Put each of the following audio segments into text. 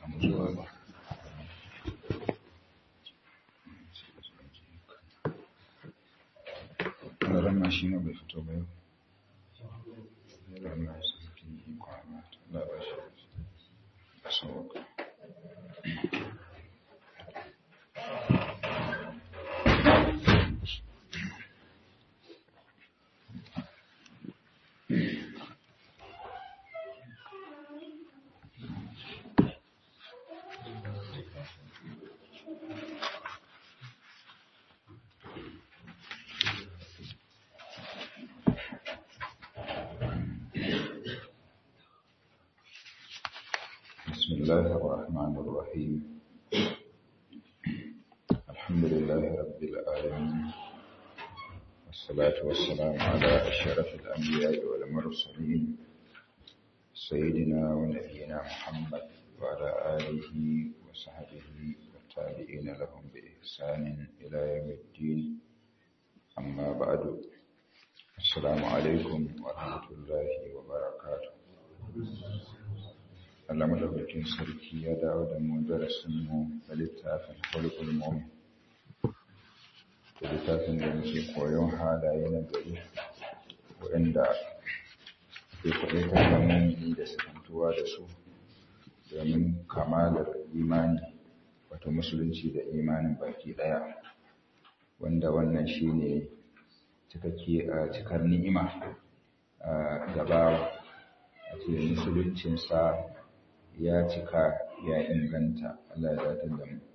samu zuwa ba ranar shi ne bai fito ba yau ranar su fi kwana da ba shi da sauka بسم الله الرحمن الرحيم الحمد لله رب العالمين والصلاة والسلام على أشرف الأنبياء والمرسلين سيدنا ونبينا محمد وعلى آله وصحبه والتابعين لهم بإحسان إلى يوم الدين أما بعد السلام عليكم ورحمة الله وبركاته Allah madaukakin sarki ya dawo da mu darasin mu da littafin Khuluqul Mu'min. Da littafin da muke koyon halaye na gari waɗanda ke kwaɗaitar da mumini da sakantuwa da su domin kamalar imani wato musulunci da imanin baki ɗaya wanda wannan shine cikakke a cikar ni'ima a gabawa a ce musuluncinsa ya cika ya inganta Allah ya datar da mu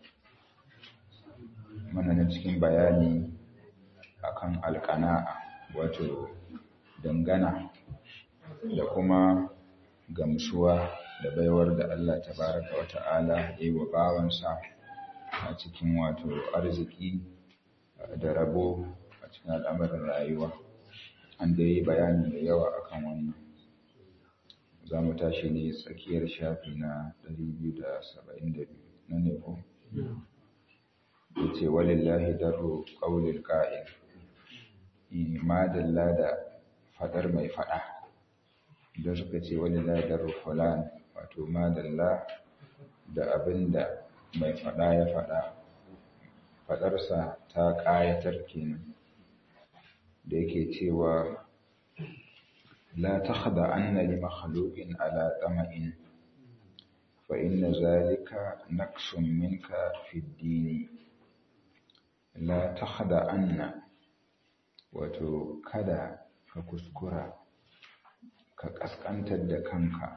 mana na cikin bayani akan alƙana'a wato dangana da kuma gamsuwa da baiwar da Allah tabaraka wa ta'ala ya yi wa bawansa a cikin wato arziki da rabo a cikin al'amarin rayuwa an da yi bayani da yawa akan wannan za mu tashi ne tsakiyar shafi na 272 na ne ko? ya ce walillahi daro ƙaunin ƙa'in madalla da faɗar mai faɗa don suka ce walillahi daro fulan wato madalla da abin da mai faɗa ya faɗa faɗarsa ta ƙayatar kenan da yake cewa لا تخضعن لمخلوق على طمع فإن ذلك نقص منك في الدين لا تخضعن wato kada ka kuskura ka ƙasƙantar da kanka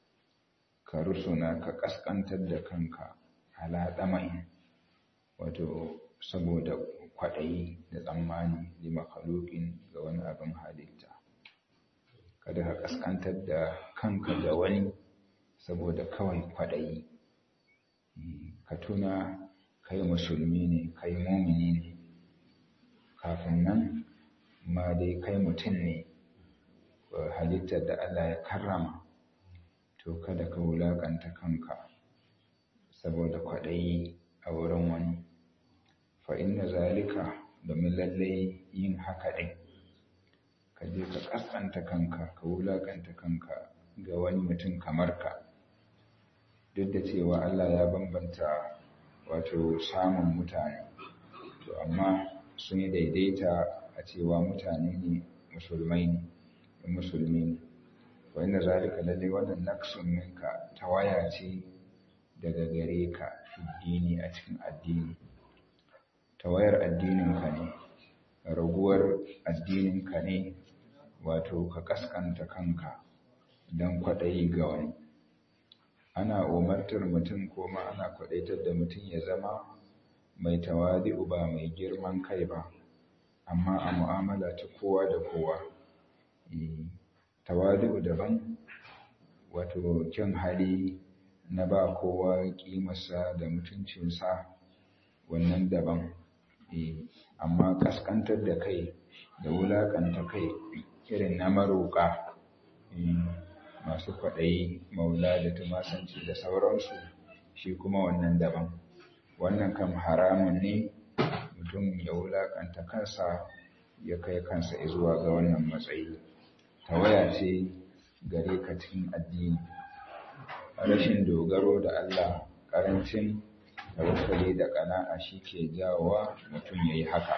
ka rusuna ka ƙasƙantar da kanka ala ɗama'in wato saboda kwaɗayi da tsammani da makhluqin ga wani abin halitta kada ka kaskantar da kanka da wani saboda kawai kwaɗayi ka tuna kai musulmi ne kai mumini ne kafin nan ma dai kai mutum ne halittar da Allah ya karrama to kada ka wulaƙanta kanka saboda kwaɗayi a wurin wani fa inna zalika domin lallai yin haka ɗin ka je ka ƙasƙanta kanka ka wulaƙanta kanka ga wani mutum kamar ka duk da cewa Allah ya bambanta wato samun mutane to amma sun yi daidaita a cewa mutane ne musulmai ne musulmi ne wa inda zalika lalle wannan naqsun minka tawaya ce daga gare ka addini a cikin addini tawayar addininka ne raguwar addininka ne wato ka kaskanta kanka don kwaɗayi ga wani ana umartar mutum ko ma ana kwaɗaitar da mutum ya zama mai tawadi'u ba mai girman kai ba amma a mu'amala ta kowa da kowa tawadi'u daban wato kyan hali na ba kowa ƙimarsa da mutuncinsa wannan daban amma kaskantar da kai da wulaƙanta kai irin na maroƙa masu kwaɗayi maula da tumasanci da sauransu shi kuma wannan daban wannan kam haramun ne mutum ya wulaƙanta kansa ya kai kansa zuwa ga wannan matsayi tawaya ce gare ka cikin addini rashin dogaro da Allah ƙarancin tawakkali da ƙana'a shi ke jawowa mutum ya yi haka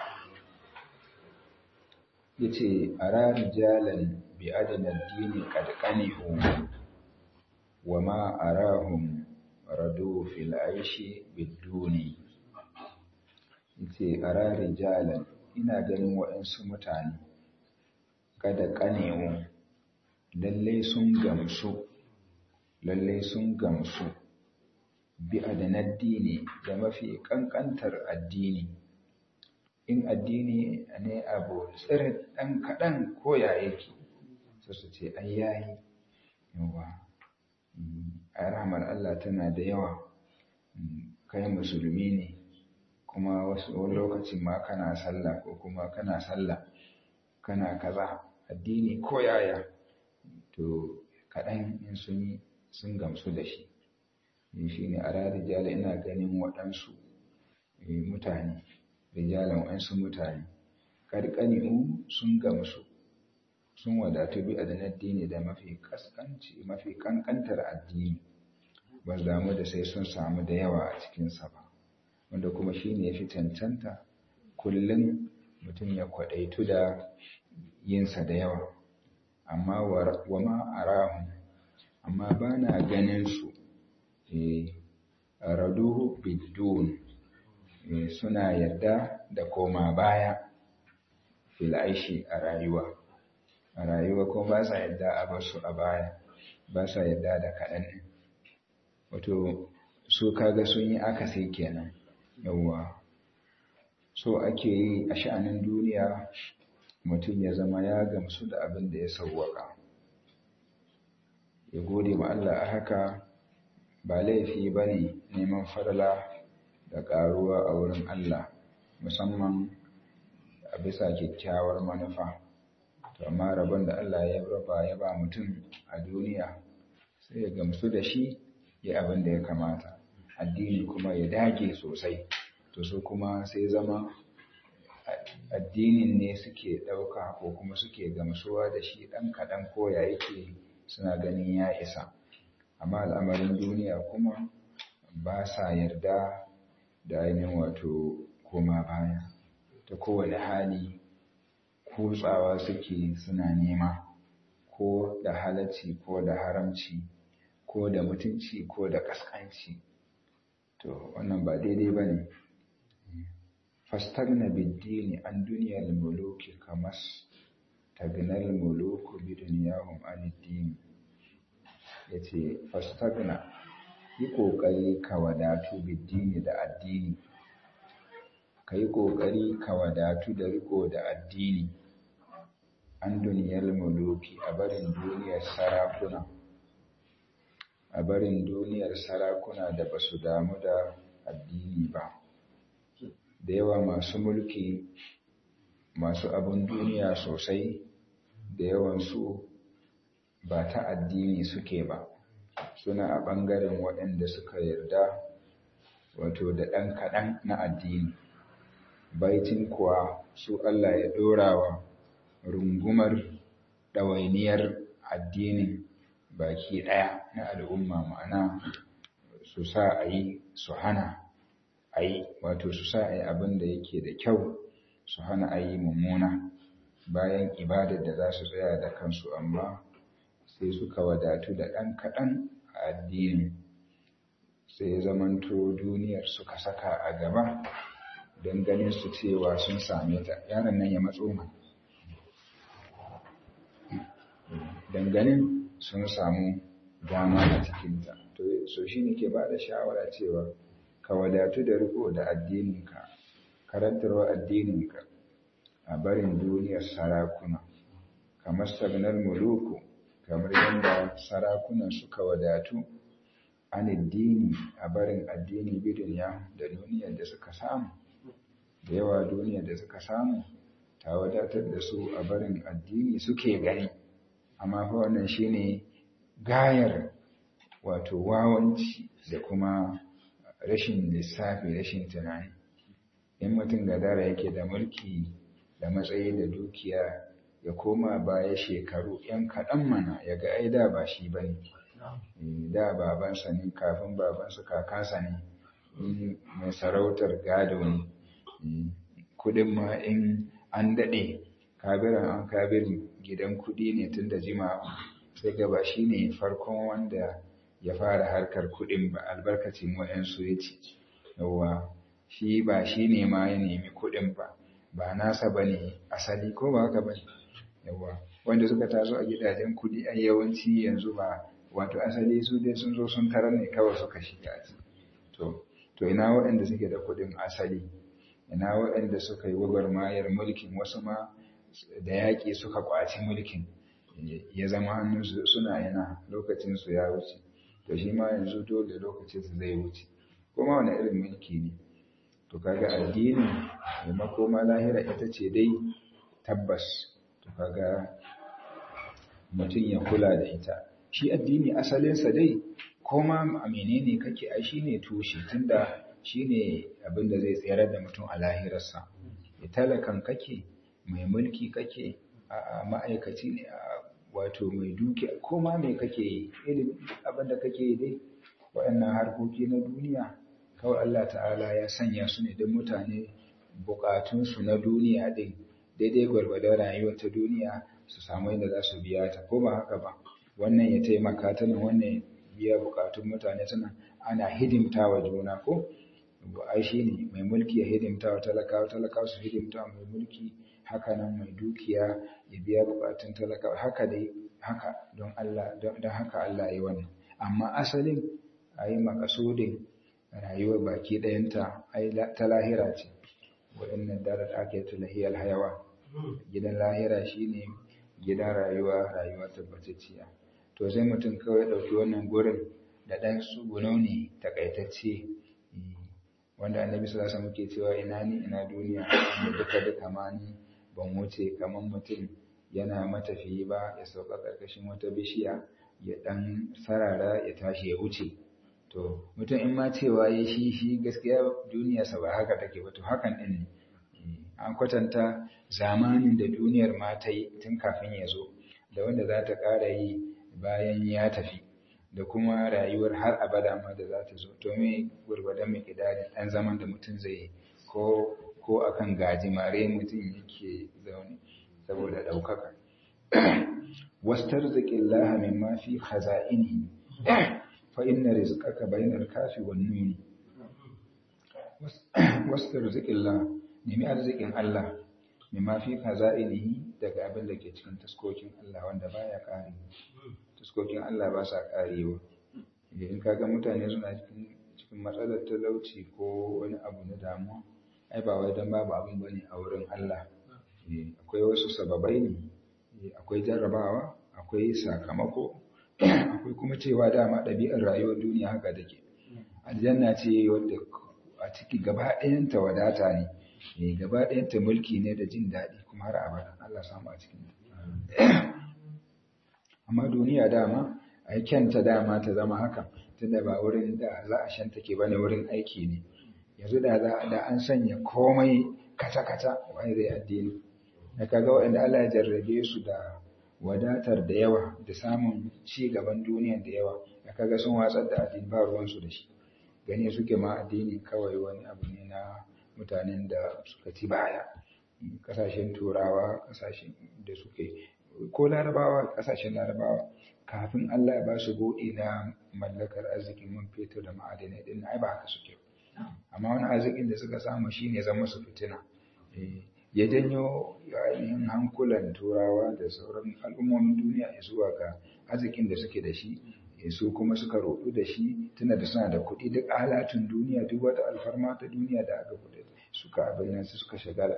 ya ce a ranar jalan bi adana dini ƙadƙanihu wa ma arahum rado fil aishi biduni ya ce a ranar jalan ina ganin waɗansu mutane kada ƙanewu lallai sun gamsu lallai sun gamsu bi adanar dini da mafi ƙanƙantar addini in addini ne abu tsirin ɗan kaɗan koya yake su su ce ai yayi yawa a rahmar Allah tana da yawa kai musulmi ne kuma wasu lokacin ma kana sallah ko kuma kana sallah kana kaza addini ko yaya to kaɗan in sun yi sun gamsu da shi shi ne a rijala ina ganin waɗansu mutane rijalan waɗansu mutane ƙarƙani'u sun gamsu sun wadatu bi adanar addini da mafi kaskanci mafi ƙanƙantar addini ba damu da sai sun samu da yawa a cikinsa ba wanda kuma shi ne ya fi cancanta kullum mutum ya kwaɗaitu da yinsa da yawa amma wa ma arahu amma ba na ganin su raduhu bidun suna yadda da koma baya fil aishi a rayuwa a rayuwa kuma ba sa yadda a basu a baya ba sa yadda da kaɗan wato su kaga sun yi akasi kenan yawwa so ake yi a sha'anin duniya mutum ya zama ya gamsu da abin da ya sauwaka ya gode ma Allah a haka ba laifi ba ne neman farla da ƙaruwa a wurin Allah musamman a bisa kyakkyawar manufa to amma rabon da Allah ya raba ya ba mutum a duniya sai ya gamsu da shi ya abin da ya kamata addini kuma ya dage sosai to su kuma sai zama addinin ne suke ɗauka ko kuma suke gamsuwa da shi ɗan kaɗan koya yake suna ganin ya isa amma al'amarin duniya kuma ba sa yarda da ainihin wato koma baya ta kowane hali kutsawa suke suna nema ko da halacci ko da haramci ko da mutunci ko da kaskanci to wannan ba daidai ba ne fastagna biddini an duniyar muluki kamas tagnal muluku bi duniyahum an dini yace fastagna yi kokari ka wadatu biddini da addini ka yi kokari ka wadatu da riko da addini an duniyar muluki a barin duniyar sarakuna a barin duniyar sarakuna da ba su damu da addini ba da yawa masu mulki masu abin duniya sosai da yawansu ba ta addini suke ba suna a ɓangaren waɗanda suka yarda wato da ɗan kaɗan na addini baitin kuwa su Allah ya ɗorawa rungumar ɗawainiyar addinin baki ɗaya na al'umma ma'ana su sa a yi su hana a yi wato su sa a yi abin da yake da kyau su hana a yi mummuna bayan ibadar da za su tsaya da kansu amma sai suka wadatu da ɗan kaɗan a addini sai ya zamanto duniyar suka saka a gaba don ganin su cewa sun same ta yaron nan ya matso ma don ganin sun samu dama a cikinta to so shi ne ke ba da shawara cewa ka wadatu da riko da addininka karantarwa addininka a barin duniyar sarakuna kamar stagnar muluku kamar yadda sarakunan suka wadatu an addini a barin addini biduniya da duniyar da suka samu da yawa duniyar da suka samu ta wadatar da su a barin addini suke gani amma fa wannan shine gayar wato wawanci da kuma rashin lissafi rashin tunani in mutum gadara yake da mulki da matsayi da dukiya ya koma baya shekaru yan kaɗan mana ya ga aida ba shi ba ne da babansa ne kafin babansa kakansa ne mai sarautar gado ne kudin ma in an daɗe kabiran an kabirin gidan kudi ne tun da jima sai gaba shi ne farkon wanda ya fara harkar kudin ba albarkacin wayansu ya ce yawa shi ba shi ne ma ya nemi kudin ba ba nasa ba ne asali ko ba haka ba yawa wanda suka taso a gidajen kudi a yawanci yanzu ba wato asali su dai sun zo sun tarar ne kawai suka shiga to to ina waɗanda suke da kudin asali ina waɗanda suka yi gwagwarmayar mulkin wasu ma da yaƙi suka ƙwaci mulkin ya zama hannunsu suna yana lokacinsu ya wuce to shi ma yanzu dole lokacinsu zai wuce kuma wani irin mulki ne to kaga addini da makoma lahira ita ce dai tabbas to kaga mutum ya kula da ita shi addini asalinsa dai koma a menene kake ai shine tushe tunda shine abin da zai tsayar da mutum a lahirarsa ya talakan kake mai mulki kake a ma'aikaci ne a wato mai duki koma mai kake ilimi abin da kake dai waɗannan harkoki na duniya kawai Allah ta'ala ya sanya su ne don mutane bukatunsu na duniya din daidai gwargwadon rayuwar ta duniya su samu yadda za su biya ta ko ba haka ba wannan ya taimaka ta nan wannan biya bukatun mutane tana ana hidimta wa juna ko ai shi ne mai mulki ya hidimta wa talakawa talakawa su hidimta wa mai mulki haka nan mai dukiya ya biya bukatun talakawa haka dai haka don Allah don haka Allah ya wannan amma asalin ayi makasudin rayuwar baki ɗayanta ai ta lahira ce waɗannan darar ake ta lahiyar hayawa gidan lahira shine gidan rayuwa rayuwa tabbatacciya to sai mutum kawai ɗauki wannan gurin da ɗan tsuguno ne takaitacce wanda annabi sallallahu alaihi muke cewa ina ni ina duniya da duka duka ma ni ban wuce kamar mutum yana matafiyi ba ya sauka ƙarƙashin wata bishiya ya ɗan sarara ya tashi ya wuce to mutum in ma cewa ya shi shi gaskiya duniyarsa ba haka take ba to hakan ɗin ne an kwatanta zamanin da duniyar ma ta yi tun kafin ya zo da wanda za ta ƙara yi bayan ya tafi da kuma rayuwar har abada ma da za ta zo to me gwargwadon mai kidari ɗan zaman da mutum zai yi ko ko akan gajimare mutum yake zaune saboda ɗaukaka wastarziqin laha mimma fi khaza'inihi fa inna rizqaka bainal kafi wan nun wastarziqin laha nemi arzikin Allah mimma fi khaza'inihi daga abin da ke cikin taskokin Allah wanda baya kare taskokin Allah ba sa karewa idan kaga mutane suna cikin cikin matsalar talauci ko wani abu na damuwa ai ba wai dan babu abin bane a wurin Allah akwai wasu sababai ne akwai jarrabawa akwai sakamako akwai kuma cewa dama ɗabi'ar rayuwar duniya haka take aljanna ce wadda a ciki gaba ɗayanta wadata ne gaba ɗayanta mulki ne da jin daɗi kuma har abada Allah samu a cikin amma duniya dama ai kyanta dama ta zama haka tunda ba wurin da za a shanta ke bane wurin aiki ne yanzu da za da an sanya komai kata-kata wani zai addini da kaga waɗanda Allah ya jarrabe su da wadatar da yawa da samun ci gaban duniya da yawa da kaga sun watsar da addini ba ruwansu da shi gani suke ma addini kawai wani abu ne na mutanen da suka ci baya kasashen turawa kasashen da suke ko larabawa kasashen larabawa kafin Allah ya ba su buɗi na mallakar arzikin man fetur da ma'adinai din ai ba haka suke amma wani arzikin da suka samu shine zama su fitina ya janyo ainihin hankulan turawa da sauran al'ummomin duniya zuwa ga arzikin da suke da shi su kuma suka roɗu da shi tuna da suna da kuɗi duk alatun duniya duk wata alfarma ta duniya da aka kuɗi suka abin nan suka shagala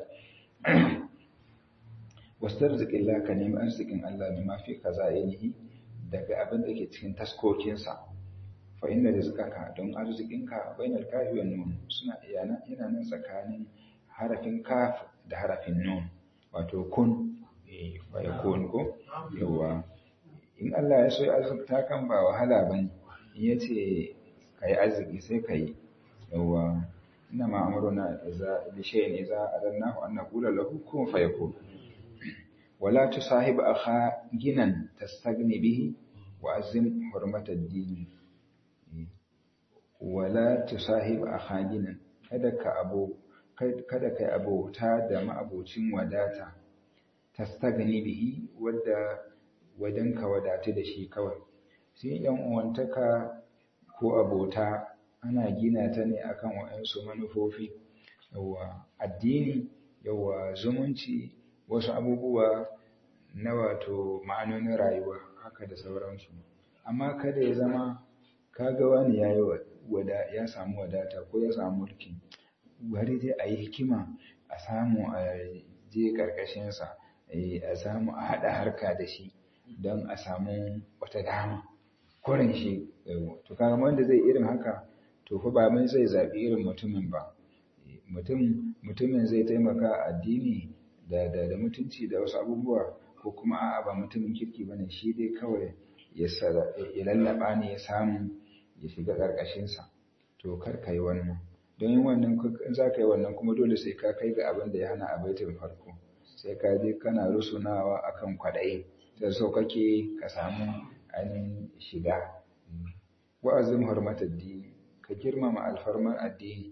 wasu arzikin laka nemi arzikin Allah ne mafi kaza yanihi daga abin da ke cikin taskokinsa fa inda rizqaka don arzikinka bainal kafi wan nun suna yana yana nan tsakanin harafin kaf da harafin nun wato kun eh fa yakun ko yawa in Allah ya so ya azurta kan ba wahala bane in yace kai arziki sai kai yawa inna ma amruna idza bi shay'in idza adannahu an naqula lahu kun fayakun wala tusahib akha ginan tastagni bihi wa azim hurmatad dini wala tusahib akhaginan kada ka abo kada kai abota da ma'abocin wadata tastagni bihi wadda wajen ka wadatu da shi kawai sai yan uwantaka ko abota ana gina ta ne akan waɗansu manufofi yawa addini yawa zumunci wasu abubuwa na wato ma'anonin rayuwa haka da sauransu amma kada ya zama kaga wani ya wada ya samu wadata ko ya samu mulki bari dai a yi hikima a samu a je ƙarƙashinsa a samu a haɗa harka da shi don a samu wata dama kurin shi to kaga wanda zai irin haka to fa ba mai zai zaɓi irin mutumin ba mutum mutumin zai taimaka addini da da da mutunci da wasu abubuwa ko kuma a'a ba mutumin kirki bane shi dai kawai ya ya lallaba ne ya samu ya shiga ƙarƙashinsa to kar ka yi wannan don yin wannan in za ka yi wannan kuma dole sai ka kai ga abin da ya hana a baitin farko sai ka je kana rusunawa akan kwaɗayi da so kake ka samu ainihin shiga wa'azin hurmatar dini ka girmama alfarmar addini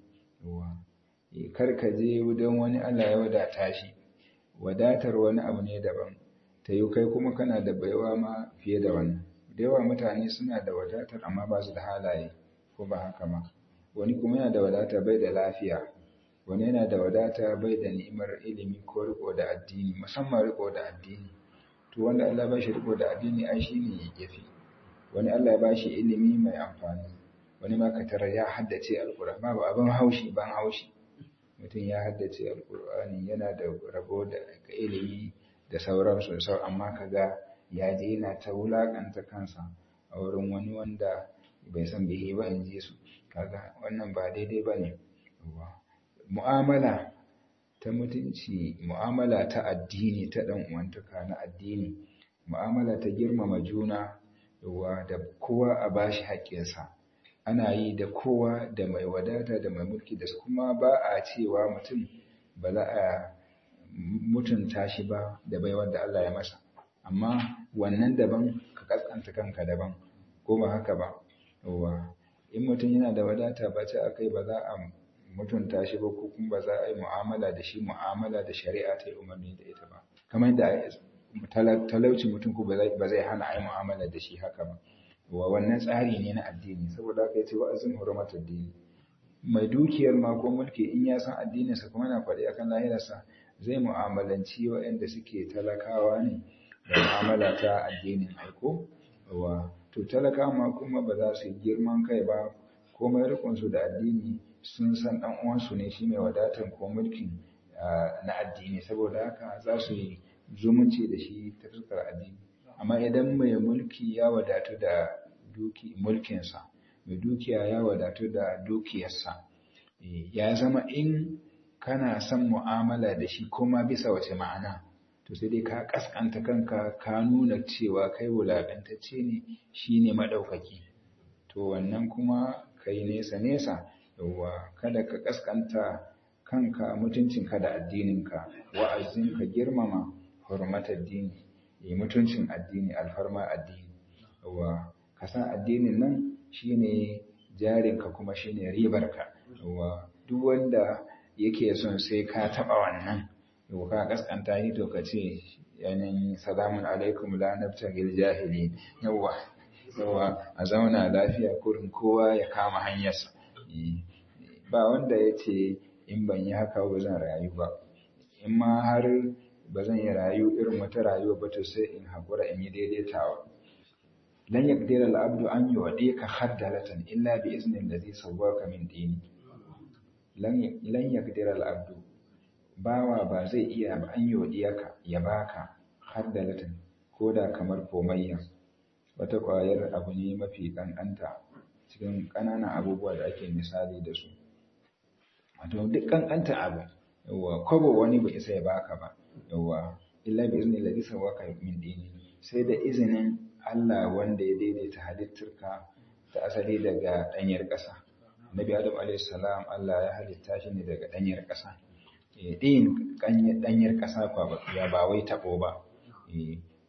kar ka je don wani Allah ya wadata shi wadatar wani abu ne daban ta yi kai kuma kana da baiwa ma fiye da wannan da yawa mutane suna da wadatar amma ba su da halaye ko ba haka ma wani kuma yana da wadata bai da lafiya wani yana da wadata bai da ni'imar ilimi ko riko da addini musamman riko da addini to wanda Allah ba shi riko da addini ai shine yafi wani Allah ya ba shi ilimi mai amfani wani ma katara ya haddace alqur'ani ba abin haushi ban haushi mutum ya haddace alqur'ani yana da rabo da ilimi da sauransu sau amma kaga ya je yana ta wulakanta kansa a wurin wani wanda bai san bihi ba in ji su kaga wannan ba daidai ba ne mu'amala ta mutunci mu'amala ta addini ta ɗan uwantaka na addini mu'amala ta girmama juna yawa da kowa a bashi haƙƙinsa ana yi da kowa da mai wadata da mai mulki da kuma ba a cewa mutum ba za a mutunta shi ba da baiwar da Allah ya masa amma wannan daban ka kaskanta kanka daban ko ba haka ba yawa in mutum yana da wadata ba ce akai ba za a mutunta shi ba ko kuma ba za a yi mu'amala da shi mu'amala da shari'a ta yi umarni da ita ba kamar da talauci mutum ko ba zai hana a yi mu'amala da shi haka ba wa wannan tsari ne na addini saboda haka yace wa azim hurmat addini mai dukiyar ma ko mulki in ya san addininsa kuma yana faɗi akan lahirarsa zai mu'amalanci waɗanda suke talakawa ne da mu'amala ta addinin aiko wa to talaka ma kuma ba za su yi girman kai ba komai rikonsu da addini sun san ɗan uwansu ne shi mai wadatar ko mulkin na addini saboda haka za su yi zumunci da shi ta fuskar addini amma idan mai mulki ya wadatu da duki mulkinsa mai dukiya ya wadatu da dukiyarsa ya zama in kana son mu'amala da shi kuma bisa wace ma'ana to sai dai ka kaskanta kanka ka nuna cewa kai wulaƙantacce ne shine maɗaukaki to wannan kuma kai nesa nesa yawwa kada ka kaskanta kanka mutuncinka da addininka wa'azin ka girmama hurmatar dini yi mutuncin addini alfarma addini yawwa ka san addinin nan shine jarinka kuma shine ribarka yawwa duk wanda yake son sai ka taɓa wannan yau ka kaskanta shi to ka ce yanayin salamun alaikum la nabtagil jahili yawa yawa a zauna lafiya kurin kowa ya kama hanyarsa ba wanda ya ce in ban yi haka ba zan rayu ba in ma har ba zan yi rayu irin wata rayuwa ba to sai in haƙura in yi daidaitawa lan yaqdira al-abdu an yu'dika khaddalatan illa bi izni alladhi sawwaka min dini lan lan yaqdira al-abdu bawa ba zai iya ba an yodiyaka ya baka har da latin ko da kamar komayya wata ƙwayar abu ne mafi ƙanƙanta cikin ƙananan abubuwa da ake misali da su wato duk ƙanƙanta abu yawa kwabo wani bai isa ya baka ba yawa illa bi izni ladhi sawaka min dini sai da izinin Allah wanda ya daidaita halittarka ta asali daga ɗanyar ƙasa Nabi Adam alaihi salam Allah ya halitta shi ne daga ɗanyar ƙasa ɗin ɗanyar ƙasa ya ba wai taɓo ba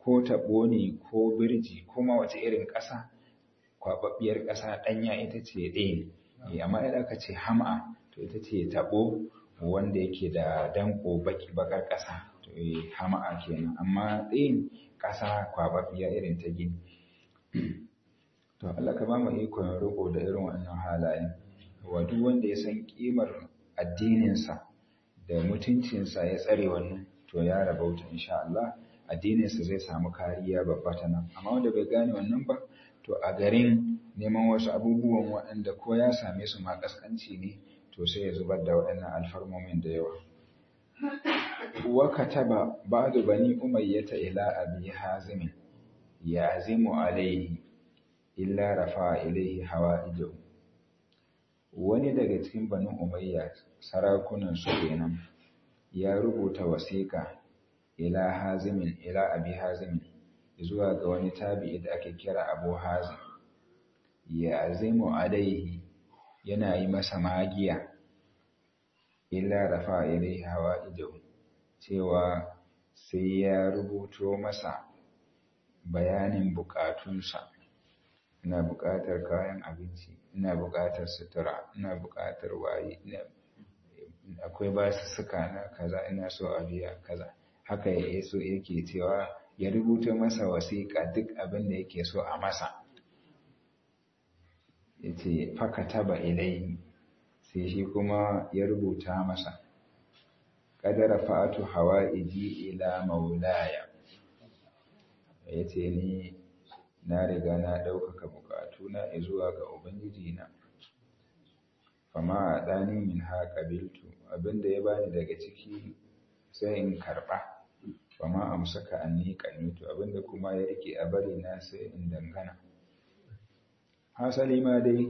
ko taɓo ne ko birji kuma wace irin ƙasa kwaɓaɓɓiyar ƙasa ɗanya ita ce ɗin amma idan aka ce hama to ita ce taɓo wanda yake da danko baki bakar ƙasa to hama'a kenan amma ɗin ƙasa kwaɓaɓɓiya irin ta gini to Allah ka ba mu ikon riko da irin wannan halayen wa duk wanda ya san kimar addininsa da mutuncinsa ya tsare wannan to ya rabauta insha Allah addininsa zai samu kariya babba ta nan amma wanda bai gane wannan ba to a garin neman wasu abubuwan waɗanda ko ya same su ma kaskanci ne to sai ya zubar da waɗannan alfarmomin da yawa wa kataba ba'du bani umayyata ila abi hazim ya azimu alaihi illa rafa ilaihi hawaijahu wani daga cikin bani umayya sarakunan su kenan ya rubuta wasiƙa ila hazimin ila abi hazimin zuwa ga wani tabi'i da ake kira abu hazim ya azimu alaihi yana yi masa magiya illa rafa ilaihi hawaijahu cewa sai ya rubuto masa bayanin bukatunsa ina bukatar kayan abinci ina bukatar sutura ina bukatar waye akwai basu suka na kaza ina so a biya kaza haka ya so yake cewa ya rubuta masa wasiƙa duk abin da yake so a masa yace fakataba ilaihi sai shi kuma ya rubuta masa kadara fa'atu hawa'iji ila maulaya yace ni na riga na ɗaukaka bukatuna zuwa ga ubangiji na fama a ɗani min ha ƙabiltu abinda ya bani daga ciki sai in karɓa fama amsaka an ni ƙanitu abinda kuma ya rike a bari na sai in dangana hasali ma dai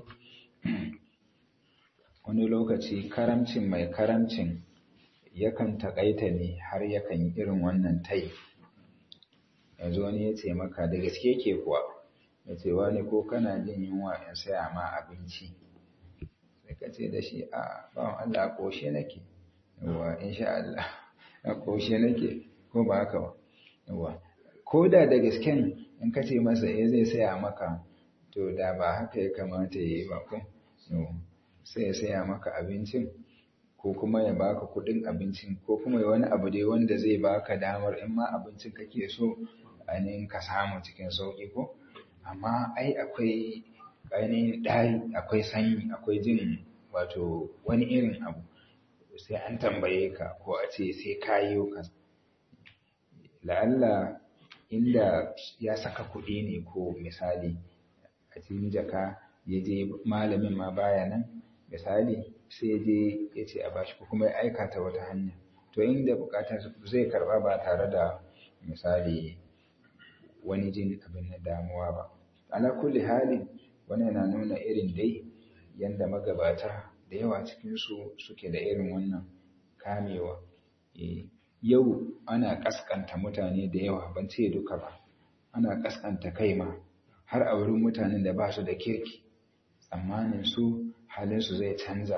wani lokaci karamcin mai karamcin yakan taƙaita ne har yakan yi irin wannan tai yanzu wani ya ce maka da gaske ke kuwa ya ce wani ko kana jin yunwa in saya ma abinci sai ka ce da shi a bawan Allah a ƙoshe nake yawa insha Allah a ƙoshe nake ko ba haka ba yawa ko da da gasken in ka ce masa eh zai saya maka to da ba haka ya kamata ya yi ba ko sai ya saya maka abincin ko kuma ya baka kuɗin abincin ko kuma ya wani abu dai wanda zai baka damar in ma abincin kake so ainihin ka samu cikin sauƙi ko amma ai akwai ainihin ɗari akwai sanyi akwai jin wato wani irin abu sai an tambaye ka ko a ce sai ka yi ka la'alla inda ya saka kuɗi ne ko misali a cikin jaka ya je malamin ma baya nan misali sai ya je ya ce a bashi ko kuma ya aika ta wata hanya to inda bukatar zai karba ba tare da misali wani jin abin na damuwa ba ala kulli halin wannan na nuna irin dai yanda magabata da yawa cikinsu suke da irin wannan kamewa yau ana kaskanta mutane da yawa ban ce duka ba ana kaskanta kai ma har a wurin mutanen da ba su da kirki tsammanin su halinsu zai canza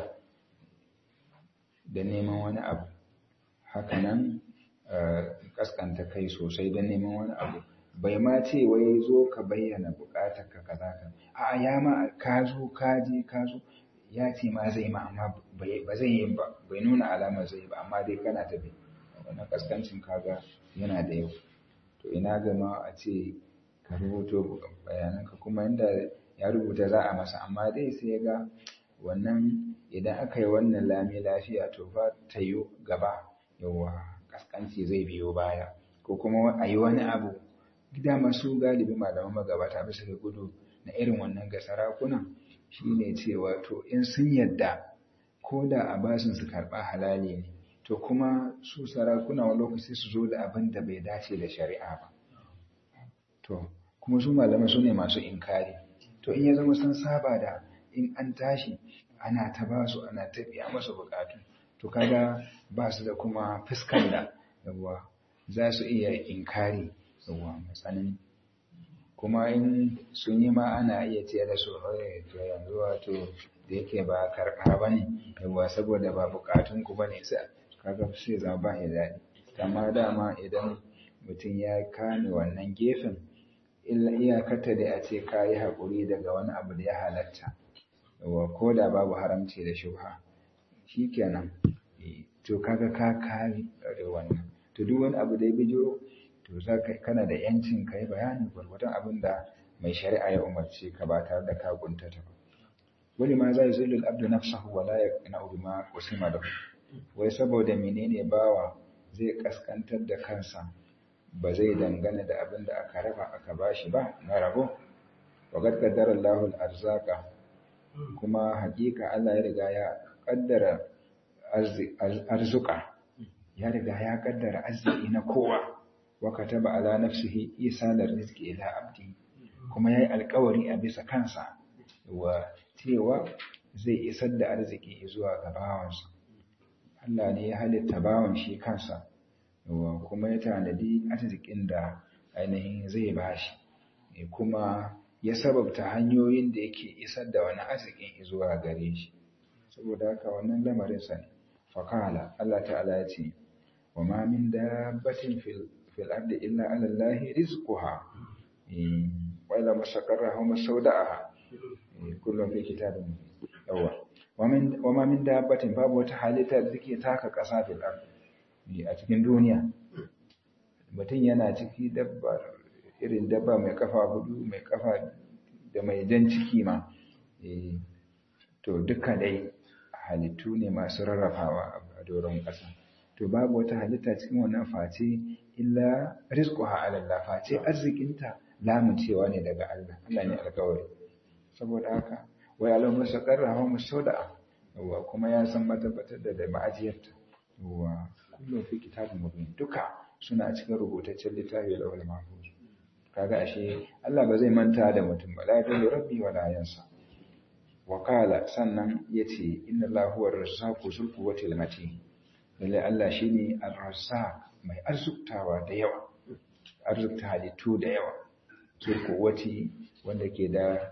da neman wani abu hakanan kaskanta kai sosai don neman wani abu bai ma ce wai zo ka bayyana bukatar ka kaza ka a ya ma ka zo ka je ka zo ya ce ma zai ma amma ba zai yi ba bai nuna alamar zai ba amma dai kana tafi wannan kaskancin kaga yana da yau to ina gama a ce ka rubuto bayananka kuma inda ya rubuta za a masa amma dai sai ya ga wannan idan aka yi wannan lami lafiya to fa ta yi gaba yawa kaskanci zai biyo baya ko kuma a yi wani abu gida masu galibi malaman magabata bisa ga gudu na irin wannan ga sarakuna shine cewa to in sun yadda ko da a basin su karɓa halali ne to kuma su sarakuna wani lokaci su zo da abin da bai dace da shari'a ba to kuma su malamai su ne masu inkari to in ya zama sun saba da in an tashi ana ta ba su ana ta biya masu bukatu to kaga ba su da kuma fuskar da yawa za su iya inkari yawa matsanin kuma in sun yi ma ana iya ce da su to yanzu wato da yake ba karɓa ba ne yawa saboda ba bukatun ku ba ne sai kaga sai zama ba ya daɗi amma dama idan mutum ya kame wannan gefen illa iyakata da a ce ka yi haƙuri daga wani abu da ya halatta wa ko da babu haramci da shubha shi kenan to kaga ka kare wannan to duk wani abu da ya bijiro to za ka kana da yancin ka yi bayani gwargwadon abin da mai shari'a ya umarce ka ba tare da ka kuntata ba wani ma zai zulul abdu nafsahu wala yaqna'u bima usima da wai saboda menene bawa zai kaskantar da kansa ba zai dangana da abin da aka raba aka bashi ba na rabo wa qad qaddara Allahu al-arzaqa kuma hakika Allah ya riga ya kaddara arzuka ya riga ya kaddara arziki na kowa wa kataba ala nafsihi isalar rizqi ila abdi kuma yayi alkawari a bisa kansa wa cewa zai isar da arziki zuwa ga bawansa Allah ne ya halitta bawan shi kansa wa kuma ya tanadi arzikin da ainihin zai bashi kuma ya sababta hanyoyin da yake isar da wani arzikin zuwa gare shi saboda haka wannan lamarin sa ne faqala Allah ta'ala ya ce wa ma min dabbatin fil fil ardi illa 'ala Allahi rizquha wa ila mustaqarraha wa mustawda'aha kullum fi kitabin yawa wa ma min dabbatin babu wata halitta da take taka ƙasa fil ardi a cikin duniya mutum yana ciki dabbar irin dabba mai kafa hudu mai kafa da mai jan ciki ma to duka dai halittu ne masu rarrafawa a doron ƙasa to babu wata halitta cikin wannan face illa rizquha ala Allah face arzikinta lamuncewa ne daga Allah Allah ne alƙawari saboda haka wai alam mustaqarra wa musawda wa kuma ya san matabbatar da ma'ajiyarta wa kullu fi kitabin mubin duka suna cikin rubutaccen littafi da lawal mahfuz kaga ashe Allah ba zai manta da mutum ba la yadullu rabbi wa la yansa wa qala sannan yace inna Allahu huwa ar-razzaqu zul quwwati al-matin lalle Allah shine ar-razzaq mai arzuktawa da yawa arzukta halittu da yawa zul quwwati wanda ke da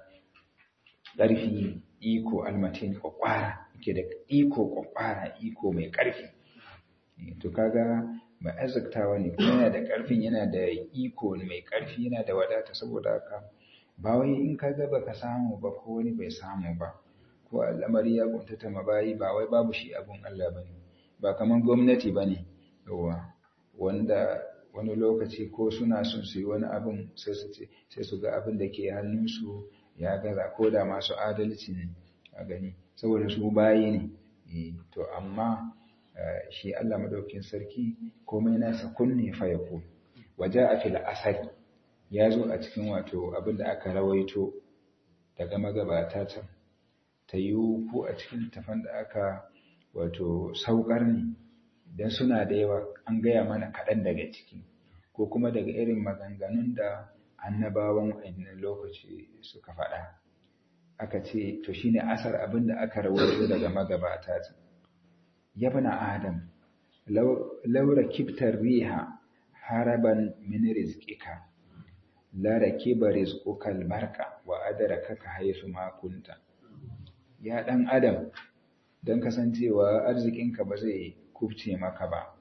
ƙarfi iko almatin kwakwara ke da iko kwakwara iko mai ƙarfi to kaga mai arziktawa ne kuma yana da ƙarfin yana da iko mai ƙarfi yana da wadata saboda haka ba wai in ka ga baka samu ba ko wani bai samu ba ko al'amari ya kuntata mabayi ba wai babu shi abun Allah bane ba kaman gwamnati bane yawa wanda wani lokaci ko suna son su yi wani abun sai su ce sai su ga abin da ke hannunsu ya gaza ko da masu adalci ne a gani saboda su bayi ne to amma shi Allah madaukin sarki komai nasa kunne fa yako waje a fil asari ya zo a cikin wato abin da aka rawaito daga magabata can ta yi ko a cikin tafan da aka wato saukar ne don suna da yawa an gaya mana kaɗan daga ciki ko kuma daga irin maganganun da annabawan wannan lokaci suka faɗa aka ce to shine asar abin da aka rawaito daga magabata can yabna adam laura kiftar riha haraban min rizqika la rakiba rizquka albarka wa adrakaka haythu ma kunta ya dan adam dan kasancewa arzikinka ba zai kufce maka ba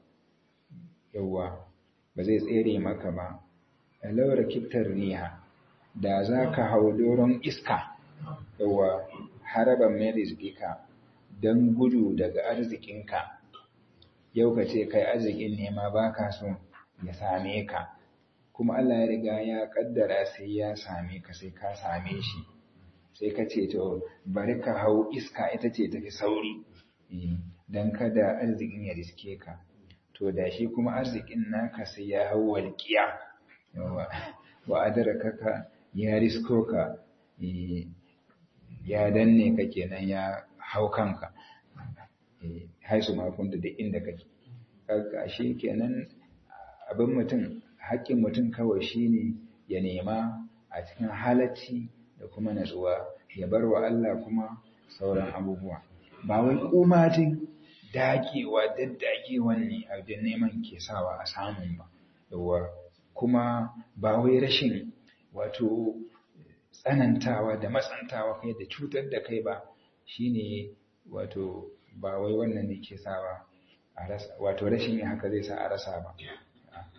yawa ba zai tsere maka ba laura kiftar riha da zaka hau doron iska yawa haraban min rizqika don gudu daga arzikinka yau ka ce kai arzikin nema ba ka so ya same ka kuma Allah ya riga ya kaddara sai ya same ka sai ka same shi sai ka ce to bari ka hau iska ita ce tafi sauri don kada arzikin ya riske ka to da shi kuma arzikin naka sai ya hau walƙiya wa adaraka ya risko ka ya danne ka kenan ya hau kanka haisu makunta da inda kake kaga shi kenan abin mutum haƙƙin mutum kawai shine ya nema a cikin halacci da kuma natsuwa ya bar wa Allah kuma sauran abubuwa ba wai kumatin dagewa daddagewan ne a da neman ke sawa a samun ba yawa kuma ba wai rashin wato tsanantawa da matsantawa kai da cutar da kai ba shine wato ba wai wannan ne ke sawa a rasa wato rashin yin haka zai sa a rasa ba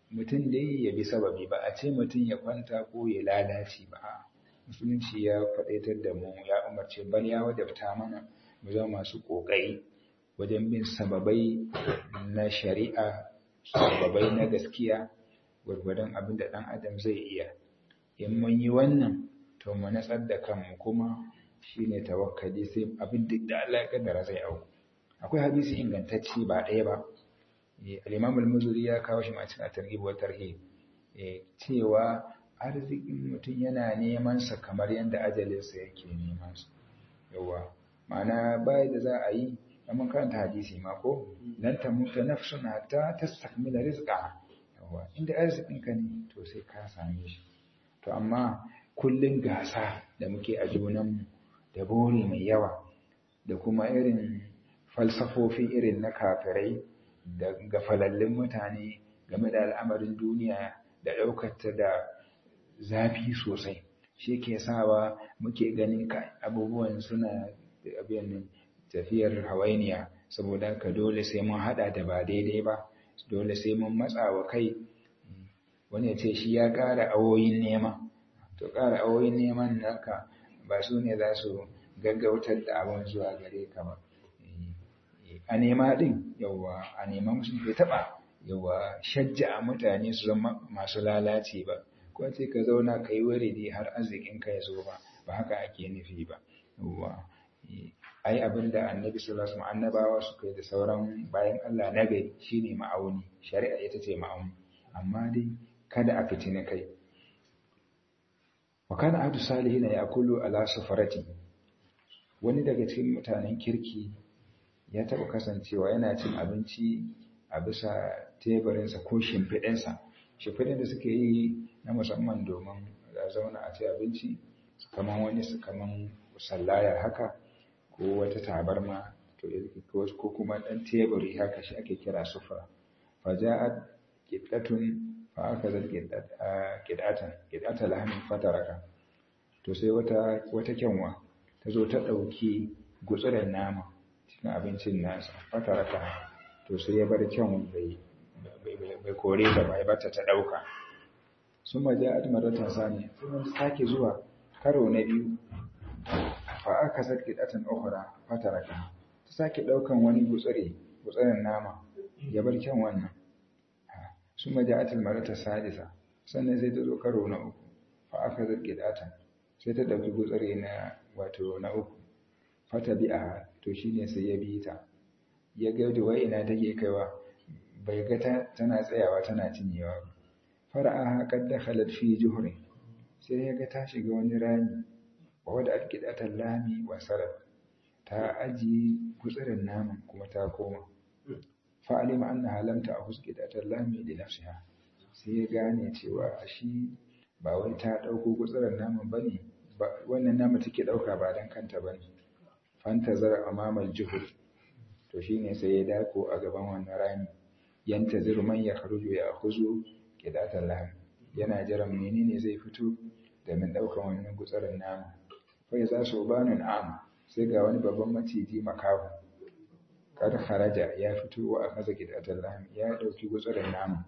mutum dai ya bi sababi ba a ce mutum ya kwanta ko ya lalace ba a musulunci ya faɗaitar da mu ya umarce bal ya wajabta mana mu zama masu ƙoƙari wajen bin sababai na shari'a sababai na gaskiya gwargwadon abin da ɗan adam zai iya in mun yi wannan to mu natsar da kanmu kuma shine tawakkali sai abin da Allah ya kaddara zai auku akwai hadisi ingantacce ba ɗaya ba al-Imam al-Muzuri ya kawo shi ma cikin at-Targhib wa Tarhib cewa arzikin mutum yana neman sa kamar yadda ajalinsa yake neman sa yawa ma'ana bai da za a yi mun karanta hadisi ma ko lan tamuta nafsun hatta tastakmila rizqaha yawa inda arzikin ka ne to sai ka same shi to amma kullun gasa da muke a junanmu da bore mai yawa da kuma irin falsafofi irin na kafirai da gafalallin mutane game da al'amarin duniya da ɗaukata da zafi sosai shi ke sawa muke ganin abubuwan suna abin tafiyar hawainiya saboda ka dole sai mun hada da ba daidai ba dole sai mun matsa wa kai wani ya ce shi ya ƙara awoyin nema to ƙara awoyin neman naka ba su ne za su gaggautar da abin zuwa gare ka ba a nema din yawa a nema musu bai taba yawa shajja a mutane su zama masu lalace ba ko ce ka zauna ka yi waridi har arzikin ka ya zo ba ba haka ake nufi ba yawa ai abin da annabi sallallahu alaihi wasallam annabawa suka yi da sauran bayan Allah na gari shine ma'auni shari'a ita ce ma'auni amma dai kada a fitini kai wa kana ahadu salihin ya'kulu ala safarati wani daga cikin mutanen kirki ya taɓa kasancewa yana cin abinci a bisa teburinsa ko shimfiɗinsa shimfiɗin da suke yi na musamman domin a zauna a ci abinci kaman wani su kaman sallaya haka ko wata tabarma to ko kuma ɗan teburi haka shi ake kira sufura faja'at qiddatun fa akazat qidatan qidata lahmin fataraka to sai wata wata kyanwa ta zo ta ɗauki gutsuren nama cikin abincin nasa fataraka to sai ya bar kyan bai bai kore ta ba ya bata ta ɗauka sun maja admaratan sani sun sake zuwa karo na biyu fa aka sake datan ukhra fataraka ta sake ɗaukan wani gutsure gutsuren nama ya bar kyan wannan sun maja admaratan sadisa sannan sai ta zo karo na uku fa aka sake datan sai ta ɗauki gutsure na wato na uku fata bi'a to shine sai ya bi ta ya ga da wai ina take kaiwa bai ga tana tsayawa tana cinyewa ba fara'aha qad dakhalat fi juhrin sai ya ga ta shiga wani rami wa wada alqidatan lami wa sarat ta aji gutsurin naman kuma ta koma fa alima annaha lam ta'khuz qidatan lami li nafsiha sai ya gane cewa shi ba wai ta dauko gutsurin naman bane wannan nama take dauka ba dan kanta bane fantazar amamal juhur to shine sai ya dako a gaban wannan rami yantazir man ya kharuju ya khuzu qidatan lahm yana jiran menene zai fito da min daukan wannan gutsarin nama fa za su banun am sai ga wani babban maciji makahu kad kharaja ya fito wa akaza qidatan lahm ya dauki gutsarin nama